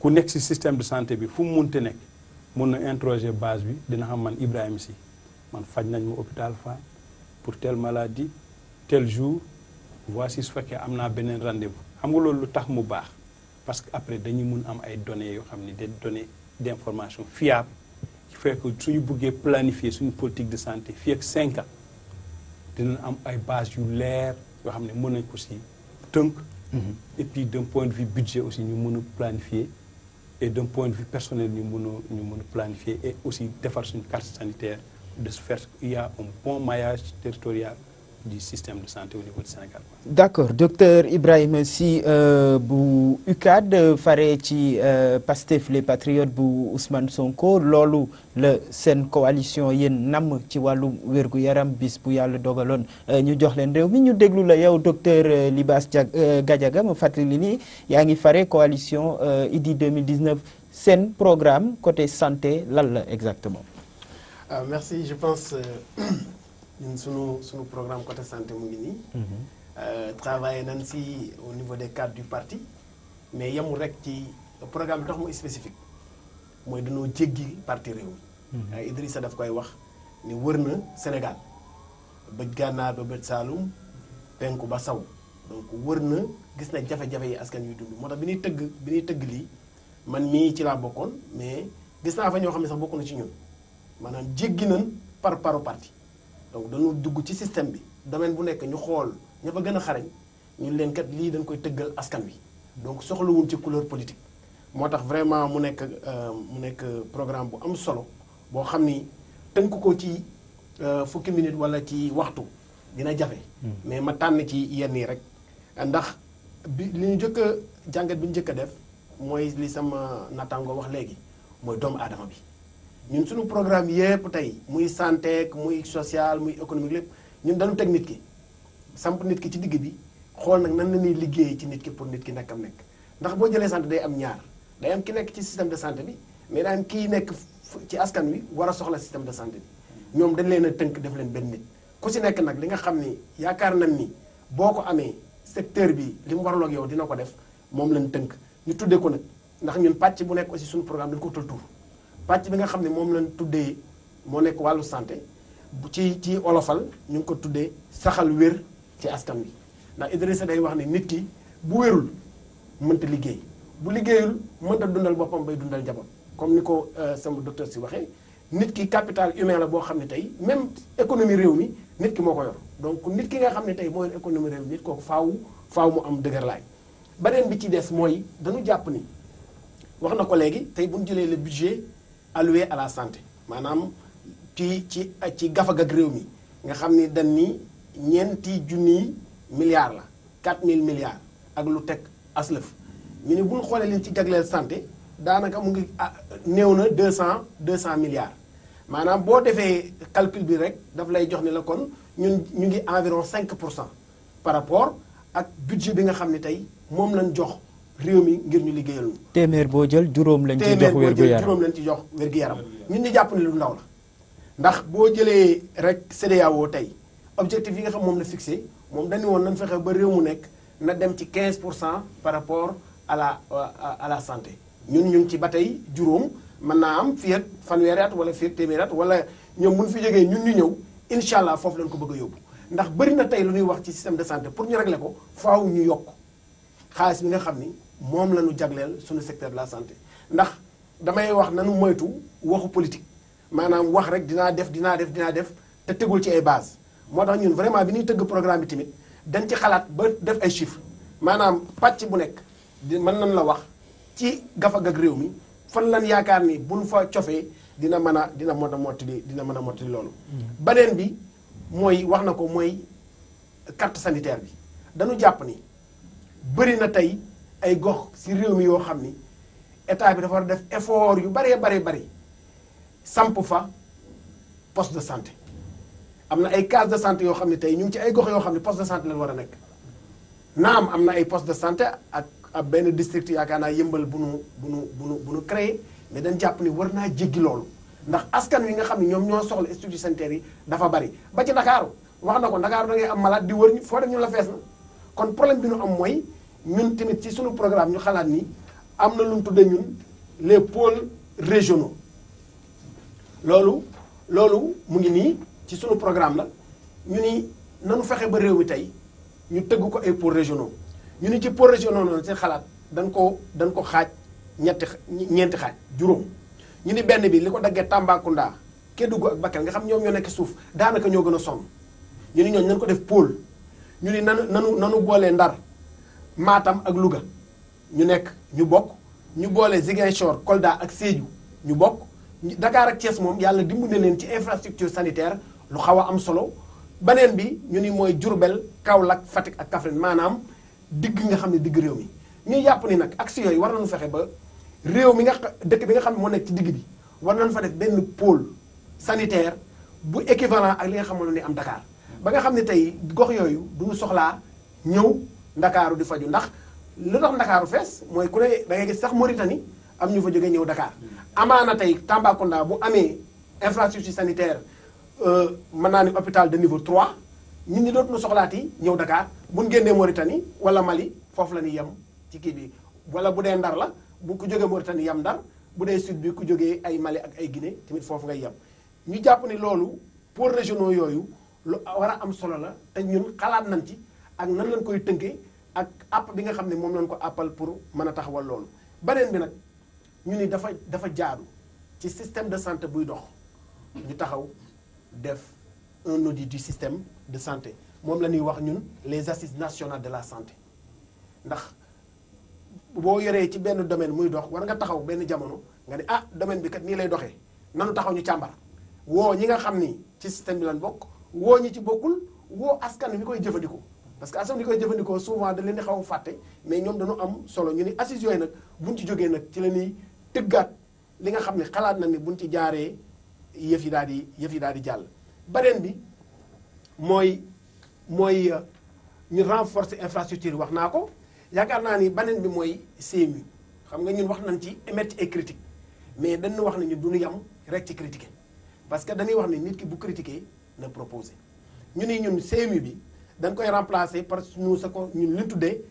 ku nekk ci système de santé bi fu mu munte nekk mun na interroger base bi dina xam man Ibrahima Sy man faj nañ ma hôpital Fann pour telle maladie tel jour voici su fekkee am naa beneen rendez-vous xam nga loolu lu tax mu baax parce que après dañuy mun am ay données yoo xam ne des données d'information fiable qui fait que suñu buggee planifier suñu politique de santé fii ak 5 ans dinañ am ay bases yu leer yoo xam ne mën nañ ko si tënk et puis d'un point de vue budget aussi ñu mën a planifier et d'un point de vue personnel ñu mën a ñu mën a planifier et aussi defar suñu carte sanitaire de ce fait il y a un bon maillage territorial du système de santé au niveau du Sénégal. d'accord docteur Ibrahima Sy bu UCAD fare ci Pastef les patriotes bu Ousmane Sonko loolu la seen coalition yéen namm ci wàllu wérgu yaram bis bu yàlla dogaloon ñu jox leen réew mi ñu déglu la yow docteur Libaas Gadiaga ma fàttali ni yaa ngi fare coalition IDI 2019 seen programme côté santé lan la exactement. ah merci je pense. ñun sunu sunu programme côté santé mu ngi nii. travaillé nañ si au niveau des cadres du parti mais yemul rek ci programme bi tax mu spécifique mooy dañoo jéggi parti réew mi. Idrissa daf koy wax ni wër na Sénégal bëj gànnaar ba bëj Saalum penku ba saw donc wër na gis na jafe-jafe yi askan yu dund moo tax bi ñuy tëgg bi ñuy tëgg lii man mii ci laa bokkoon mais gis naa fa ñoo xam ne sax bokk na ci ñun maanaam jéggi nañ par paru parti. donc dañu dugg ci système bi domaine bu nekk ñu xool ña fa gën a xarañ ñu leen kat lii dañ koy tëggal askan wi donc soxlawuñ ci couleur politique moo tax vraiment mu nekk mu nekk programme bu am solo boo xam ni tënk ko ci fukki minute wala ci waxtu dina jafe mais ma tànn ci yenn yi rek ndax bi li ñu njëkk a jàngat bi ñu njëkk a def mooy li sama nattaango wax léegi mooy doomu aadama bi ñun suñu programme yépp tey muy santé muy social muy économique lépp ñun dañu teg nit ki samp nit ki ci digg bi xool nag nan la ñuy liggéey ci nit ki pour nit ki nekkam nekk ndax boo jëlee santé day am ñaar day am ki nekk ci système de santé bi mais day am kii nekk ci askan wi war a soxla système de santé bi ñoom dañ leen a tënk def leen benn nit ku si nekk nag li nga xam ni yaakaar nañ ni boo ko amee secteur bi li mu waraloon ak yow dina ko def moom lañ tënk ñu tuddee ko nag ndax ñun pàcc bu nekk aussi suñu programme dañu ko tul tur pàcc bi nga xam ne moom lañ tuddee moo nekk wàllu santé bu ci ci olofal ñu ngi ko tuddee saxal wér ci askan wi ndax Idrissa day wax ni nit ki bu wérul mënta liggéey bu liggéeyul mënta dundal boppam bay dundal njaboot comme ni ko sama docteur si waxee nit ki capital humain la boo xam ne tey même économie réew mi nit ki moo ko yor donc nit ki nga xam ne tey moo yor économie réew mi nit kooku faaw faaw mu am dëgërlaay beneen bi ci des mooy dañu jàpp ni wax na ko léegi tey bu ñu jëlee le budget alloué à la santé maanaam ci ci ci gafag ak réew mi nga xam ni dañ ni ñeenti junniy milliards la 4000 milliards ak lu teg aslëf ñu ne bu ñu xoolee leen ci jagleel santé daanaka mu ngi néew na 200 200 milliards maanaam boo defee calcul bi rek daf lay jox ni la kon ñun ñu ngi environ 5 pour cent par rapport ak budget bi nga xam ne tey moom lañ jox réew mi ngir ñu liggéeyal ñu. téeméer boo jël juróom lañ ci jox téeméer boo wér gu jël yaram juróom lañ ci jox wér gu yaram ñun ñu jàpp ne lu ndaw la ndax boo jëlee rek CEDEAO tey objectif yi nga xam moom la fixé moom dañu woon nañ fexe ba réew mu nekk na dem ci 15 pour cent par rapport à la à la santé ñun ñu ngi ci ba tey juróom mën naa am fii ak fanweeri at wala fii ak téeméeri at wala ñoom bu ñu fi jógee ñun ñu ñëw incha allah foofu lañ ko bëgg a yóbbu ndax bëri na tey lu ñuy wax ci système de santé pour ñu régler ko faaw ñu yokk xaalis bi nga xam ni moom la ñu jagleel suñu secteur de la santé ndax damay wax nanu moytu waxu politique maanaam wax rek dinaa def dinaa def dinaa def te tegul ci ay base moo tax ñun vraiment bi ñuy tëgg programme bi tamit dañ ci xalaat ba def ay chiffres maanaam pàcc bu nekk di mën nañ la wax ci gafag ak réew mi fan lan yaakaar ni buñ fa cofee dina mën a dina mën a mottali dina mën a mottali loolu beneen bi mooy wax na ko mooy carte sanitaire bi dañu jàpp ni bëri na tey ay gox ci réew mi yoo xam ni état bi dafa war a def effort yu baree baree bari samp fa poste de santé am na ay case de santé yoo xam ne tey ñu ngi ci ay gox yoo xam ne poste de santé lañ war a nekk naam am na ay poste de santé ak ab benn district yaakaar naa yëmbal bu nu bu nu bu nu bu nu créé mais dañ jàpp ni war naa jéggi loolu ndax askan wi nga xam ne ñoom ñoo soxla institut sanitaire yi dafa bari ba ci Ndakaaru wax na ko Ndakaaru da ngay am malade di wër foo dem ñu la fees na kon problème bi nu am mooy ñun tamit ci suñu programme ñu xalaat ni am na lu mu tuddee ñun les pôles régionaux loolu loolu mu ngi nii ci sunu programme la ñu ni nanu fexe ba réew mi tey ñu tëgg ko ay pôles régionaux ñu ni ci pôles régionaux noonu seen xalaat dañ ko dañ ko xaaj ñetti ñeenti xaaj juróom ñu ni benn bi li ko daggee Tambacounda Kédougou ak Bakel nga xam ñoom ñoo nekk suuf daanaka ñoo gën a sonn ñu ni ñooñu nañ ko def pôle ñu ni nanu nanu nanu boolee Ndar Matam ak Louga ñu nekk ñu bokk ñu boole Ziguinchor Kolda ak Sédhiou ñu bokk Dakar ak Thiès moom yàlla dimbali leen ci infrastructure sanitaire lu xaw a am solo beneen bi ñu ni mooy Diourbel Kaolack Fatick ak Kaffrine maanaam digg nga xam ne digg réew mi ñuy jàpp ni nag action yooyu war nañu fexe ba réew mi nga dëkk bi nga xam ne moo nekk ci digg bi war nañu fa def benn pôle sanitaire bu équivalent ak li nga xamoon ni am Dakar ba nga xam ne tey gox yooyu du ñu soxlaa ñëw Ndakaaru di faju ndax lu tax Ndakaaru fees mooy ku ne da ngay gis sax Mauritanie am ñu fa jógee ñëw Dakar amaana tey Tambacounda bu amee infrastructure sanitaire mën naa ni hôpital de niveau 3 ñun ñi dootuñu soxlaati ñëw Dakar bu ñu génnee Mauritanie wala Mali foofu la ñuy yem ci kii bi wala bu dee Ndar la bu ku jógee Mauritanie yem Ndar bu dee sud bi ku jógee ay Mali ak ay Guinée tamit foofu ngay yem ñu jàpp ni loolu pôles régionaux yooyu lu war a am solo la te ñun xalaat nañ ci ak nan lañ koy tënkee ak app bi nga xam ne moom lañ ko appal pour mën a taxawal loolu beneen bi nag ñu ni dafa dafa jaadu ci système de santé buy dox ñu taxaw def un audit du système de santé moom la ñuy wax ñun les assises nationales de la santé ndax boo yoree ci benn domaine muy dox war nga taxaw benn jamono nga ne ah domaine bi kat nii lay doxee nanu taxaw ñu càmbar woo ñi nga xam ni ci système bi lan bokk woo ñi ci bokkul woo askan wi koy jëfandikoo parce que askan wi koy jëfandikoo souvent da leen di xaw a fàtte mais ñoom dañu am solo ñu ni assises yooyu nag buñ ci jógee nag ci la ñuy tëggaat li nga xam ne xalaat na ni buñ ci jaaree yëf yi daal di yëf yi daal di jàll. beneen bi mooy mooy ñu renforcer infrastructure wax naa ko yaakaar naa ni beneen bi mooy CMU xam nga ñun wax nañ ci émettre ay critique mais dañu wax ne ñun du ñu yam rek ci critiquer parce que dañuy wax ne nit ki bu critiquer na proposer ñu ni ñun CMU bi dañ koy remplacer par ñu sa ko ñun li tuddee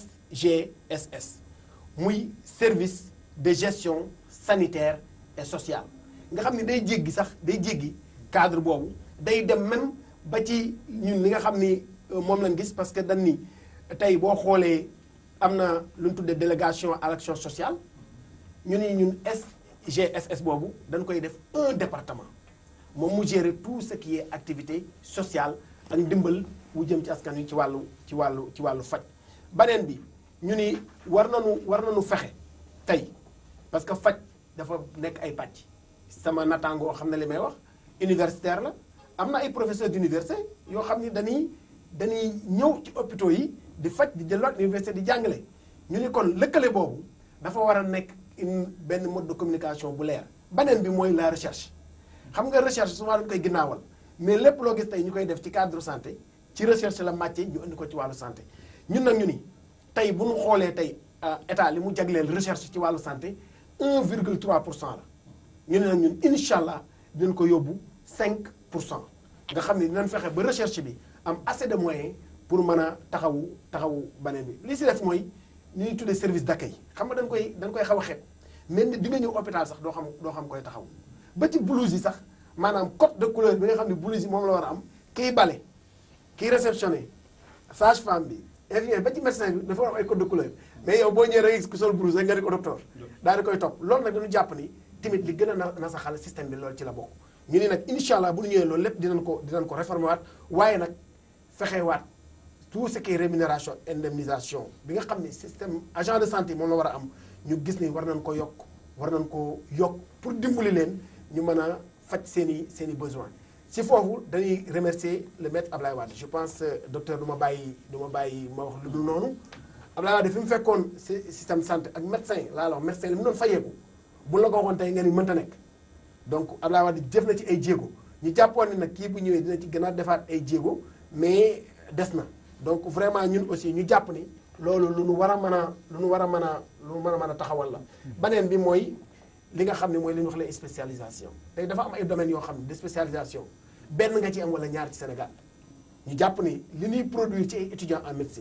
SGSS muy service de gestion sanitaire et sociale nga xam ne day jéggi sax day jéggi cadre boobu day dem même ba ci ñun li nga xam ni moom lañ gis parce que dañ ni tey boo xoolee am na lu ñu tuddee délégation à l'action sociale ñu ni ñun SGSS boobu dañ koy def un département moom mu gérer tout ce qui est activité sociale ak ndimbal wu jëm ci askan wi ci wàllu ci wàllu ci wàllu faj beneen bi ñu ni war nañu war nañu fexe tey parce que faj dafa nekk ay pàcc sama nattaangoo xam ne li may wax universitaire la am na ay professeurs d'université yoo xam ni dañuy dañuy ñëw ci hôpitaux yi di faj di delluwaat université di jàngale ñu ni kon lëkkale boobu dafa war a nekk une benn mode de communication bu leer beneen bi mooy la recherche xam nga recherche souvent dañu koy ginnaawal mais lépp loo gis tey ñu koy def ci cadre santé ci recherche la màcce ñu indi ko ci wàllu santé ñun nag ñu ni tey bu ñu xoolee tey état li mu jagleel recherche ci wàllu santé 1,3 pour cent la ñu ne nag ñun incha allah dinañ ko yóbbu 5 pour cent nga xam ne dinañ fexe ba recherche bi am assez de moyens pour mën a taxawu taxawu beneen bi li si def mooy ni ñuy tuddee service d'accueil xam nga dañ koy dañ koy xaw a xeeb mais nit di nga ñëw hôpital sax doo xam doo xam koy taxaw ba ci blouse yi sax maanaam code de couleur bi nga xam ne blouse yi moom la war a am kiy bale kiy réceptionné sage femme bi infirmier ba ci médecin bi dafa war am ay code de couleur mais yow boo ñëwee rek ku sol blouse rek nga di ko docteur daal di koy topp loolu nag dañu jàpp ni tamit li gën a na nasaxal système bi loolu ci la bokk ñu ni nag incha allah bu ñu ñëwee loolu lépp dinañ ko dinañ ko réformer waat waaye nag fexewaat tout ce qui est rémunération indemnisation bi nga xam ne système agent de santé moom la war a am ñu gis ni war nañ ko yokk war nañ ko yokk pour dimbali leen ñu mën a faj seen i seen i besoin si foofu dañuy remercier le maître Ablaye Wade je pense docteur du ma bàyyi du ma bàyyi ma wax lu dul noonu Ablaye Wade fi mu fekkoon système santé ak médecin laa la wax médecin li mu doon fayeeku bu la ko waxoon tey nga ni mënta nekk donc Ablaye Wade jëf na ci ay jéego ñu jàppoon ni nag kii bu ñëwee dina ci gën a defaat ay jéego mais des na donc vraiment ñun aussi ñu jàpp ni loolu lu nu war a mën a lu nu war a mën a lu nu mën a mën a taxawal la beneen bi mooy li nga xam ne mooy li ñuy wax les spécialisation tey dafa am ay domaines yoo xam ne de spécialisation benn nga ci am wala ñaar ci Sénégal ñu jàpp ni li ñuy produire ci ay étudiants en médecine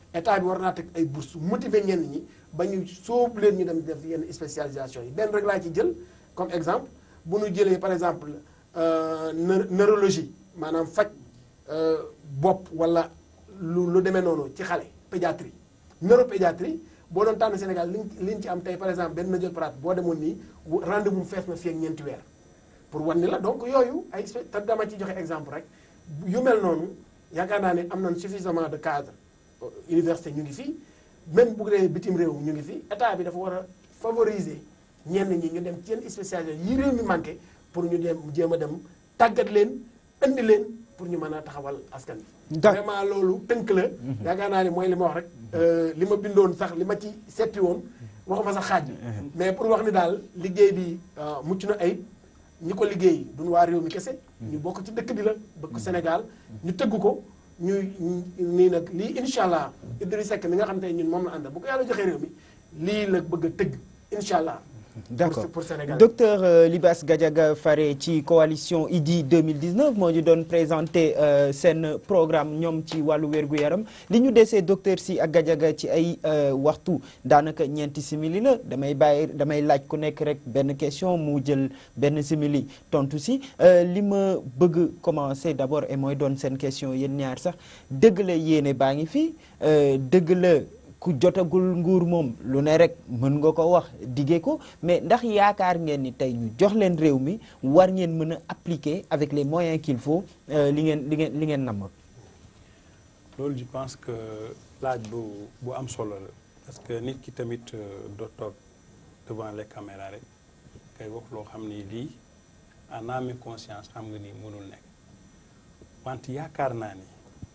état bi war naa teg ay bourse motiver ñenn ñi ba ñu sóobu leen ñu dem def yenn spécialisation yi benn rek laa ci jël comme exemple bu ñu jëlee par exemple euh, neu- neurologie maanaam faj euh, bopp wala lu lu demee noonu ci xale pédiatrie neuropédiatrie boo doon tànn Sénégal liñ liñ ci am tey par exemple benn naturopathe boo demoon nii wu- rendez-vous fees na fii ak ñeenti weer pour wan ni la donc yooyu ay spé- te dama ci joxe exemple rek yu mel noonu yaakaar naa ne am nañ suffisamment de cadre université ñu ngi fii même bu dee bitim réew ñu ngi fi état bi dafa war a favoriser ñenn ñi ñu dem ci yenn spécialisation yi réew mi manqué pour ñu dem jéem a dem tàggat leen indi leen pour ñu mën a taxawal askan bi D'accord. vraiment loolu tënk la yaakaar naa ni mooy li ma wax rek euh, li ma bindoon sax li ma ci seppi woon waxuma sax xaaj bi mais pour wax ni daal liggéey bi euh, mucc na ayib ñi ko liggéey duñu waa réew mi kese ñu bokk ci dëkk bi la bëgg Sénégal ñu tëgg ko ñuy nii nag lii incha allah Idrissa Seck mi nga xam te ñun moom la àndal bu ko yàlla joxee réew mi lii la bëgg a tëgg incha allah D'accord. pour pour Sénégal docteur euh, Libas Gadiaga fare ci coalition IDI 2019 moo ñu doon présenté euh, seen programme ñoom ci wàllu wér-gu-yaram li ñu desee docteur si ak Gadiaga ci ay euh, waxtu daanaka ñeenti simili la damay bàyyi damay laaj ku nekk rek benn question mu jël benn simili tontu si Euh, li ma bëgg commencer d'abord et mooy doon seen question yéen ñaar sax dëgg la yéene baa ngi fi euh, dëgg la ku jotagul nguur moom lu ne rek mën nga ko wax diggee ko mais ndax yaakaar ngeen ni tey ñu jox leen réew mi war ngeen mën a appliquer avec les moyens qu'il faut euh, li ngeen li ngeen li ngeen namm loolu je pense que laaj bu bu am solo la parce que nit ki tamit euh, doo toog devant les caméras rek kay wax loo xam ni lii en âme et conscience xam nga ni mënul nekk wante yaakaar naa ni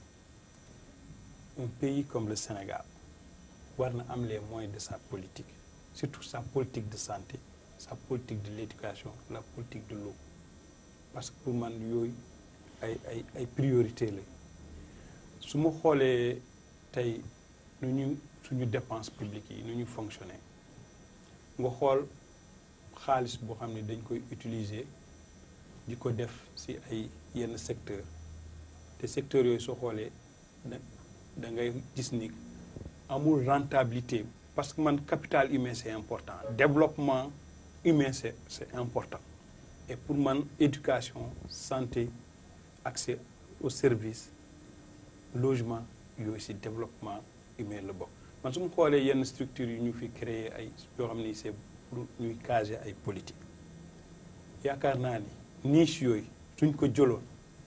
un pays comme le Sénégal war na am les moyens de sa politique surtout sa politique de santé sa politique de l'éducation la politique de l'eau parce que pour man yooyu ay ay ay priorité la su ma xoolee tey nu ñu suñu dépense publique yi nu ñu fonctionner nga xool xaalis boo xam ne dañ koy utiliser di ko def ci ay yenn secteur te secteurs yooyu soo xoolee da da ngay gis ni amul rentabilité parce que man capital humain c'est important développement humain c'est c'est important et pour man éducation santé accès aux services logement yooyu ci développement humain la bokk man su ma xoolee yenn structures yu ñu fi créer ay yoo xam ni c'est pour ñuy caser ay politique yaakaar naa ni niche yooyu suñ ko jëloon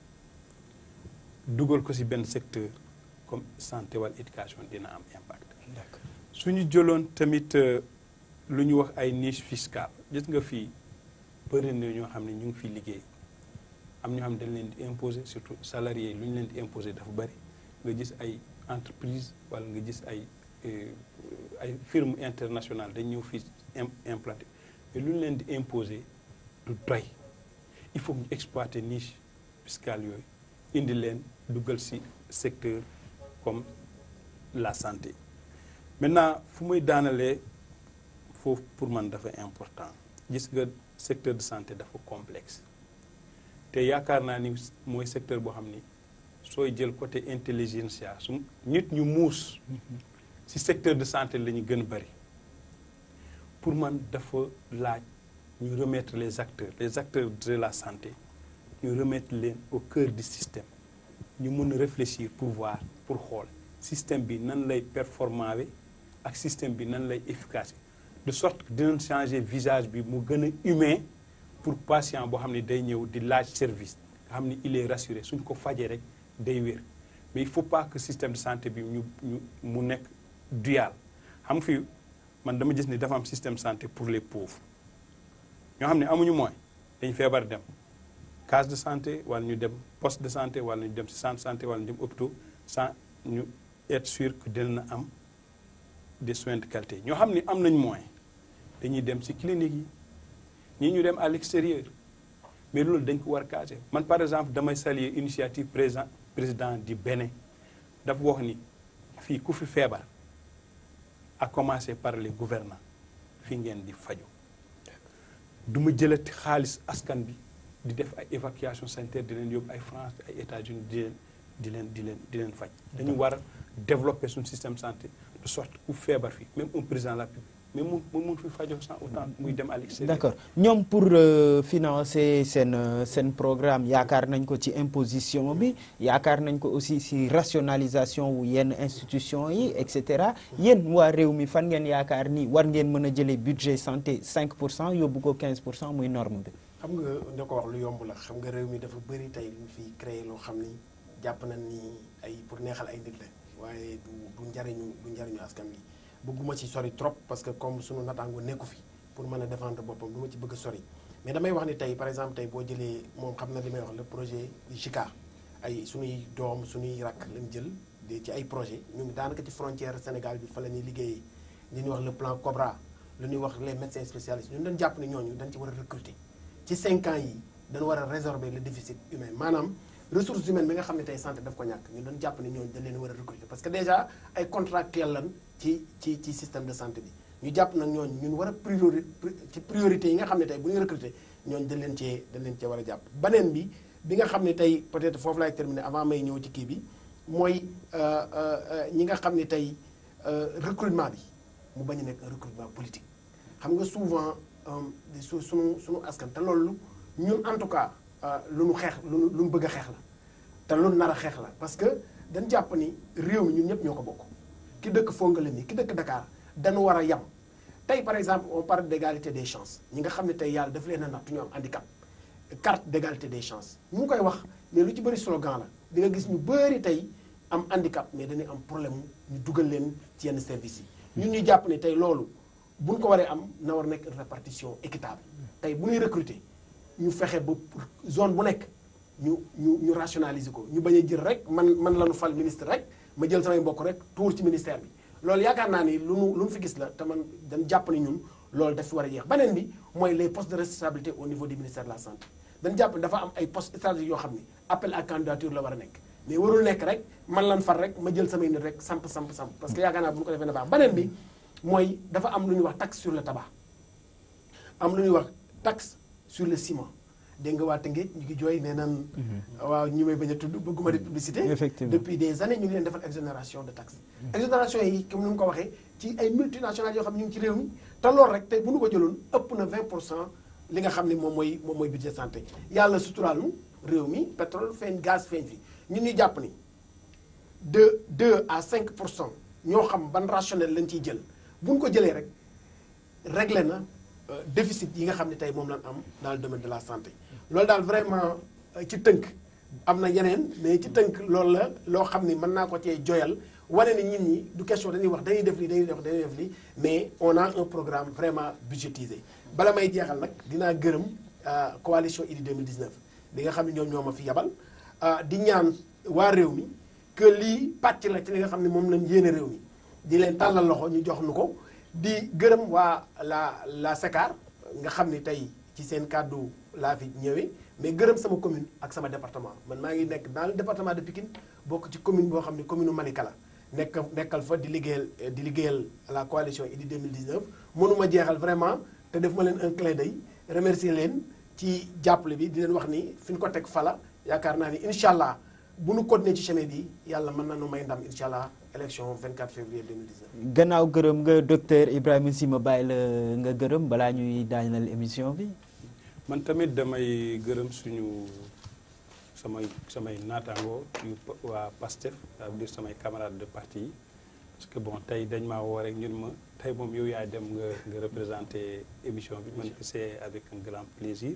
dugal ko ci benn secteur comme santé wala éducation dina am impact suñu jëloon tamit euh, lu ñu wax ay niche fiscale gis nga fii bëri na ñoo xam ne ñu ngi fi liggéey am ñoo xam ne dañ leen di imposer surtout salariés yi lu ñu leen di imposer dafa bëri nga gis ay entreprise wala nga gis ay euh, ay firme internationale dañ ñëw fii im implanté mais lu ñu leen di imposer du doy il faut que ñu exploiter niche fiscale yooyu indi leen dugal ci secteur comme la santé maintenant fu muy daanalee foofu pour man dafa important gis nga secteur de santé dafa complexe te yaakaar naa ni mooy secteur boo xam ni sooy jël côté intelligentsia su nit ñu muus ci secteur de santé la ñu gën a bari pour man dafa laaj ñu remettre les acteurs les acteurs de la santé ñu remettre leen au cœur du système ñu mën a réfléchir pour voir pour xool système bi nan lay performant wi ak système bi nan lay efficace de sorte que dinañ changer visage bi mu gën a humain pour patient boo xam ne day ñëw di laaj service nga xam ne il est rassuré suñ ko fajee rek day wér mais il faut pas que système de santé bi ñu ñu mu nekk dual xam fi man dama gis ni dafa am système santé pour les pauvres ñoo xam ne amuñu moyen dañ feebar dem case de santé wala ñu dem poste de santé wala ñu dem ci centre de santé wala ñu dem hôpitaux sans ñu être sûr que dina am des soins de qualité ñoo xam ne am nañ moyen dañuy dem ci clinique yi ñii ñu dem à l'extérieur mais loolu dañ ko war a caser man par exemple damay saluer initiative président président du Bénin dafa wax ni fii ku fi feebar à commencer par les gouvernants fii ngeen di faju du ma jëlati xaalis askan bi di def ay évacuation sanitaire di leen yóbbu ay France ay États-Unis di leen di leen di leen di leen faj dañu war a développer suñu système santé de sorte ku feebar fi même un président de la République mais mu mu mun fi fajoo sans autant muy dem à l'extérieur d'accord ñoom pour euh, financer seen euh, seen programme yaakaar nañ ko ci imposition bi yaakaar nañ ko aussi ci rationalisation wu yenn institution yi et cetera yéen waa réew mi fan ngeen yaakaar ni war ngeen mën a jëlee budget santé 5 pour cent yóbbu ko 15 pour cent muy norme bi. xam nga nga ko wax lu yomb la xam nga réew mi dafa bëri tey lu ñu fi créé loo xam ni jàpp nañ ni ay pour neexal ay nit la waaye du du njariñu du njariñu askan wi bëgguma ci sori trop parce que comme sunu nataango nekku fi pour mën a défendre boppam du ma ci bëgg a sori mais damay wax ni tey par exemple tey boo jëlee moom xam na li may wax le projet du JICA ay suñuy doom suñuy rakk lañ jël de ci ay projet ñun daanaka ci frontière Sénégal bi fa la ñuy liggéeyee li ñuy wax le plan Cobra lu ñuy wax les médecins spécialistes ñun dañ jàpp ne ñooñu dañ ci war a recruter ci 5 ans yi dañu war a résorber le déficit humain maanaam ressources humaines bi nga xam ne tey santé daf ko ñàkk ñun dañu jàpp ne ñooñu dañ leen war a recruter parce que déjà ay contractuels lan ci ci ci système de santé bi ñu jàpp nag ñooñu ñun war a priori ci priorité yi nga xam ne tey bu ñu recruter ñooñu dañ leen cee dañ leen cee war a jàpp beneen bi bi nga xam ne tey peut-être foofu laay terminer avant may ñëw ci kii bi mooy ñi nga xam ne tey recrutement bi mu bañ a nekk un recrutement politique xam nga souvent su sunu sunu askan te loolu ñun en tout cas lu nu xeex lu nu lu nu bëgg a xeex la te lu nu nar a xeex la parce que dañ jàpp ni réew mi ñun ñëpp ñoo ko bokk ki dëkk Fongolimbi ki dëkk Dakar dañu war a yem tey par exemple on parle d'égalité des chances ñi nga xam ne tey yàlla daf leen a natt ñu am handicap carte d'égalité des chances ñu ngi koy wax mais lu ci bëri slogan la di nga gis ñu bëri tey am handicap mais dañuy am problème ñu dugal leen ci yenn services yi ñun ñu jàpp ne tey loolu bu ñu ko waree am na war nekk une répartition équitable tey bu ñuy recruter ñu fexe ba zone bu nekk ñu ñu ñu rationaliser ko ñu bañ a jël rek man man la ñu fal ministre rek ma jël samay mbokk rek tuur ci ministère bi loolu yaakaar naa ni lu nu lu nu fi gis la te man dañ jàpp ni ñun loolu daf fi war a jeex beneen bi mooy les postes de responsabilité au niveau du ministère de la santé dañ jàpp ni dafa am ay postes stratégiques yoo xam ni appel à candidature la war a nekk mais warul nekk rek man lan far rek ma jël samay nit rek samp samp samp parce que yaakaar naa bu ñu ko defee na baax beneen bi mooy dafa am lu ñuy wax taxe sur le tabac am lu ñuy wax taxe sur le ciment dégg nga waa Tëngéej ñu ngi jooy nee nan waaw ñu may bañ a tudd bëgguma di publicité Effectivement. depuis des années ñu ngi leen defal exonération de taxe exonération yi comme ni mu ko waxee ci ay multinationales yoo xam ne ñu ngi ci réew mi te loolu rek tey bu ñu ko jëloon ëpp na 20 pour cent li nga xam ne moom mooy moom mooy budget santé yàlla suturaal nu réew mi pétrole feeñ gaz feeñ fi ñun ñu jàpp ni de 2 à 5 pour cent ñoo xam ban rationnel lañ ciy jël bu ñu ko jëlee rek réglé na euh, déficit yi nga xam ne tey moom lañ am dans le domaine de la santé loolu daal vraiment euh, ci tënk am na yeneen mais ci tënk loolu la loo xam ni mën naa ko cee joyal wane ni nit ñi du question dañuy wax dañuy def lii dañuy def dañuy def lii mais on a un programme vraiment budgétisé bala may jeexal nag dinaa gërëm euh, coalition Idy 2019 bi nga xam ne ñoom ñoo ma fi yabal ah, di ñaan waa réew mi que lii pàcc la ci li nga xam ne moom lañ yéene réew mi di leen tàllal loxo ñu jox nu ko di gërëm waa la la SECAR nga xam ni tey ci seen kàddu laa fi ñëwee mais gërëm sama commune ak sama département man maa ngi nekk dans le département de Pikine bokk ci commune boo xam ne commune Malika la nekk nekkal fa di liggéeyal di liggéeyal la coalition Idy 2019 mënuma jeexal vraiment te def ma leen un clin d'œil remercier leen ci jàppale bi di leen wax ni fi ñu ko teg fala yaakaar naa ni incha allah bu nu continuer ci chemin bi yàlla mën na nu may ndam incha allah élection 24 février 2019. gannaaw gërëm nga docteur Ibrahima Sy ma bàyyi la nga gërëm balaa ñuy daaneel émission bi. man tamit damay gërëm suñu samay samay naataangoo yu pa- waa PASTEF ça veut dire samay camarades de parti yi parce que bon tey dañ maa woo rek ñun ma tey moom yow yaay dem nga nga représenter émission bi man c'est avec un grand plaisir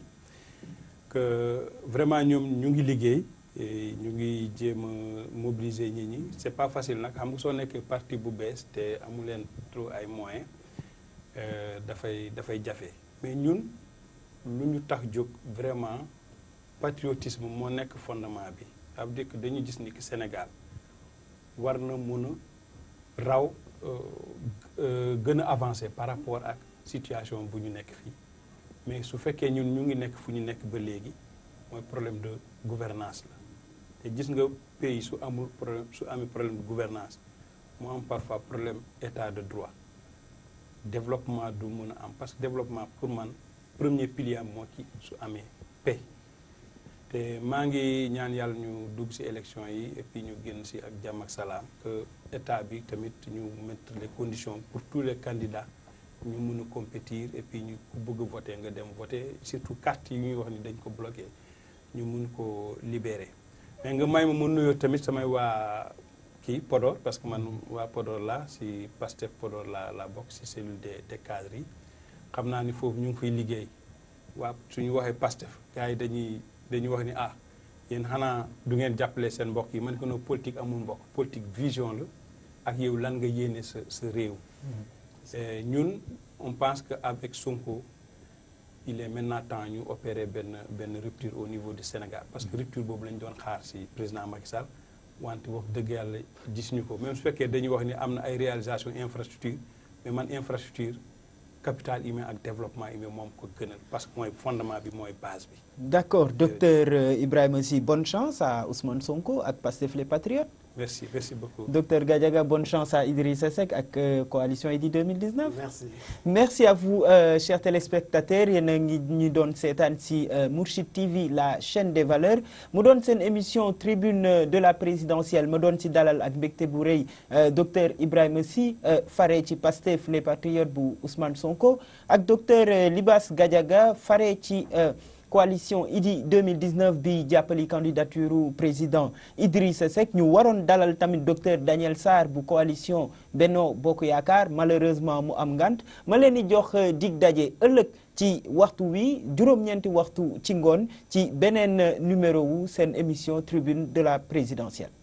que vraiment ñoom ñu ngi liggéey et ñu ngi jéem a mobiliser nit ñi c'est pas facile nag xam nga soo nekkee parti bu bees te amu leen trop ay moyens euh, dafay dafay jafe mais ñun lu ñu tax jóg vraiment patriotisme moo nekk fondement bi ça veut dire que dañu gis ni que Sénégal war na mun a raw euh, euh, gën a avancer par rapport ak situation bu ñu nekk fii mais su fekkee ñun ñu ngi nekk fu ñu nekk ba léegi mooy problème de gouvernance la te gis nga pays su amul problème su amee problème de gouvernance mu am parfois problème état de droit développement du mun a am parce que développement pour man premier pilier am moo ci su amee paix te maa ngi ñaan yàlla ñu dugg ci élection yi et puis ñu génn ci ak jàmm ak salaam que état bi tamit ñu mettre les conditions pour tous les candidats ñu mun a compétir et puis ñu ku bëgg a voter nga dem voter surtout carte yi ñuy wax ni dañ ko bloqué ñu mun ko libérer mais nga may ma mun nuyoo tamit samay waa kii Podor parce que man waa Podor la ci Pastef Podor la la bokk ci cellule des des cadres yi xam naa ni foofu ñu ngi fay liggéey waa suñu waxee Pastef gars yi dañuy dañuy wax ni ah yéen xanaa du ngeen jàppale seen mbokk yi man ko no politique amul mbokk politique vision la ak yow lan nga yéene sa sa réew ñun on pense que avec Sonko il est maintenant temps ñu opérer benn benn rupture au niveau du Sénégal parce que rupture boobu lañ doon xaar ci président Macky Sall wante wax dëgg yàlla gis ñu ko même su fekkee dañuy wax ni am na ay réalisation infrastructure mais man infrastructure capital humain ak développement humain moom ko gënal parce que mooy fondement bi mooy base bi. d'accord docteur euh, Ibrahima Sy bonne chance à Ousmane Sonko ak Pastef les Patriotes. merci merci beaucoup. docteur Gadiaga bonne chance à Idrissa Seck ak euh, coalition Idy 2019. merci. merci à vous euh, chers téléspectateurs yéen a ngi ñu doon seetaan ci Mourchid TV la chaîne des valeurs mu doon seen émission tribune de la présidentielle ma doon ci dalal ak mbégte bu rëy docteur Ibrahima Sy fare ci Pastef les Patriotes bu Ousmane Sonko ak docteur Libas Gadiaga fare ci. coalition Idy 2019 bi jàppali candidature président Idrissa Seck ñu waroon dalal tamit docteur Daniel Sarr bu coalition Benno Bokk Yaakaar malheureusement mu am ngant ma leen di jox dig daje ëllëg ci waxtu wi juróom-ñeenti waxtu ci ngoon ci beneen numéro wu seen émission tribune de la présidentielle